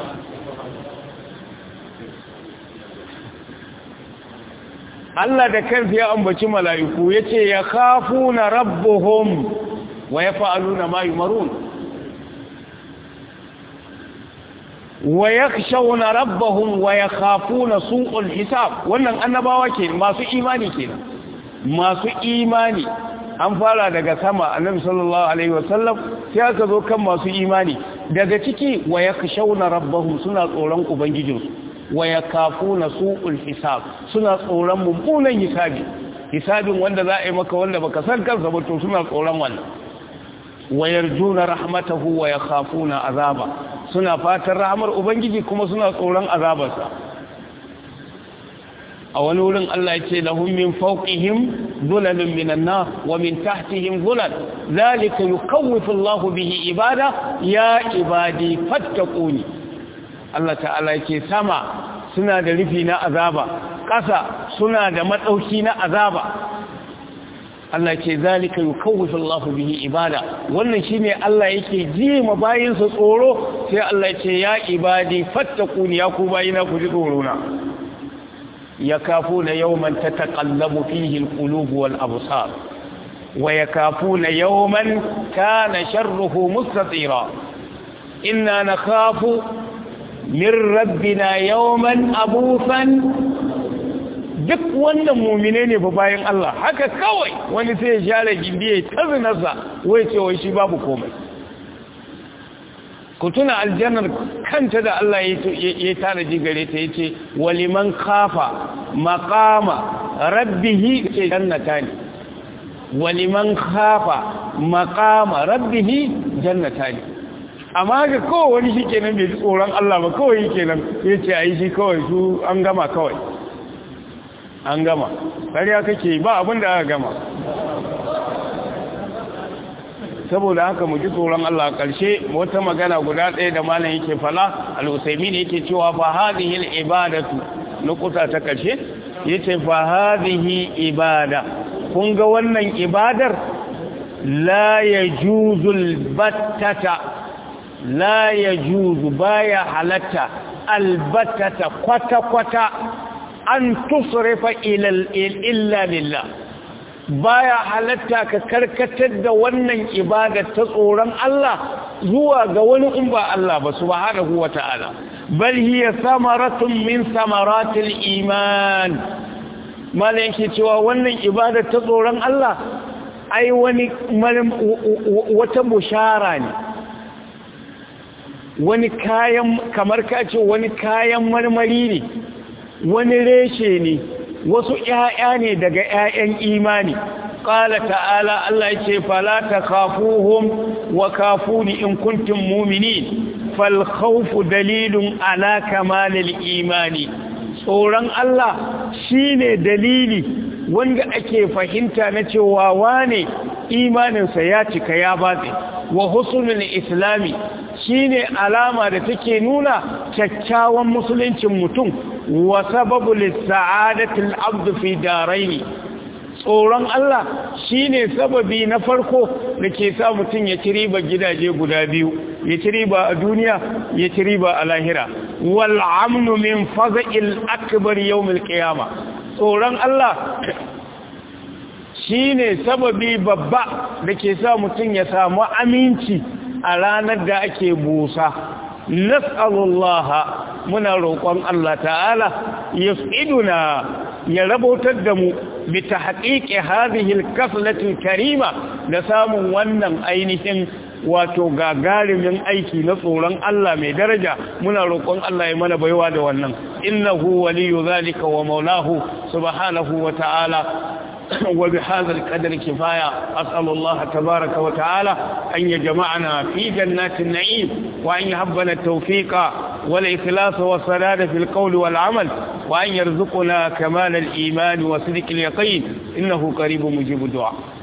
Allah da kansa ya ambaci mala'iku ya ce ya kafu na rabbuhum wa ya fa'alu na mayu marun wa ya shauna rabbahum wa ya kafu na su'ul hisab wannan annabawa ke masu imani ke masu imani an fara daga sama annabi sallallahu alaihi wasallam sai aka zo kan masu imani daga ciki wa ya shauna rabbahum suna tsoron ubangijinsu wa ya kafu na su'ul hisab suna tsoron mummunan hisabi hisabin wanda za a yi maka wanda baka san kansa ba to suna tsoron wannan wa yarjuna rahmatahu wa yakhafuna azaba suna fatan rahmar ubangiji kuma suna tsoron azabarsa a wani wurin Allah ya ce lahum min fawqihim dhulalun minan nar wa min tahtihim dhulal zalika yukawwifu Allahu bihi ibada ya ibadi fattaquni Allah ta'ala yake sama suna da rufi na azaba ƙasa suna da matsauki na azaba Allah ce zalika yukawwifu Allahu bihi ibada wannan shine Allah yake ji ma bayinsa tsoro sai Allah ce ya ibadi fattaquni ya ku bayina ku ji tsoro na yakafuna yawman tataqallabu fihi alqulub wal absar wa yakafuna yawman kana sharruhu mustatira inna nakhafu min rabbina yawman abusan duk wannan mumine ne fa bayan Allah haka kawai wani sai ya share gindi ya tazinarsa wai ce wai shi babu komai ku tuna aljannar kanta da Allah ya tanaji gare ta yace waliman kafa maqama rabbihi ce jannata ne waliman kafa maqama rabbihi jannata ne amma ga kawai wani shi kenan bai ji tsoron Allah ba kawai kenan ya ce a yi shi kawai su an gama kawai an gama ƙarya kake ba abin da aka gama saboda haka mu ji tsoron Allah ƙarshe wata magana guda ɗaya da malam yake fala al-usaimi ne yake cewa fa hadhihi al-ibadatu nukuta ta ƙarshe yace fa hadhihi ibada kun ga wannan ibadar la yajuzul battata la ya juzu baya halatta albatata kwata-kwata an tusrifa illa lillah baya halatta ka karkatar da wannan ibada ta tsoron Allah zuwa ga wani in ba Allah ba subhanahu wata'ala bal hiya samaratun min samaratil iman malan yake cewa wannan ibada ta tsoron Allah ai wani wata bushara ne wani kayan kamar kace wani kayan marmari ne wani reshe ne wasu ƴaƴa ne daga ƴaƴan imani qala ta'ala Allah yace fala takhafuhum wa kafuni in kuntum mu'minin fal khawfu dalilun ala kamalil imani tsoron Allah shine dalili wanda ake fahimta na cewa wane imaninsa ya cika ya batse wa husnul islami shine alama da take nuna kyakkyawan musuluncin mutum wa sababu lis-sa'adatil abd fi daraini tsoron Allah shine sababi na farko da ke sa mutum ya ci riba gidaje guda biyu ya ci riba a duniya ya ci riba a lahira wal amnu min faza'il akbar yawmil qiyama tsoron Allah shine sababi babba da ke sa mutum ya samu aminci a ranar da ake busa nas'alullaha muna roƙon Allah ta'ala yas'iduna ya rabotar da mu bi tahqiqi hadhihi al-kaflati karima da samun wannan ainihin wato gagarumin aiki na tsoron Allah mai daraja muna roƙon Allah ya mana baiwa da wannan innahu waliyyu zalika wa maulahu subhanahu wa ta'ala وبهذا القدر كفاية أسأل الله تبارك وتعالى أن يجمعنا في جنات النعيم وأن يهبنا التوفيق والإخلاص والصلاة في القول والعمل وأن يرزقنا كمال الإيمان وصدق اليقين إنه قريب مجيب الدعاء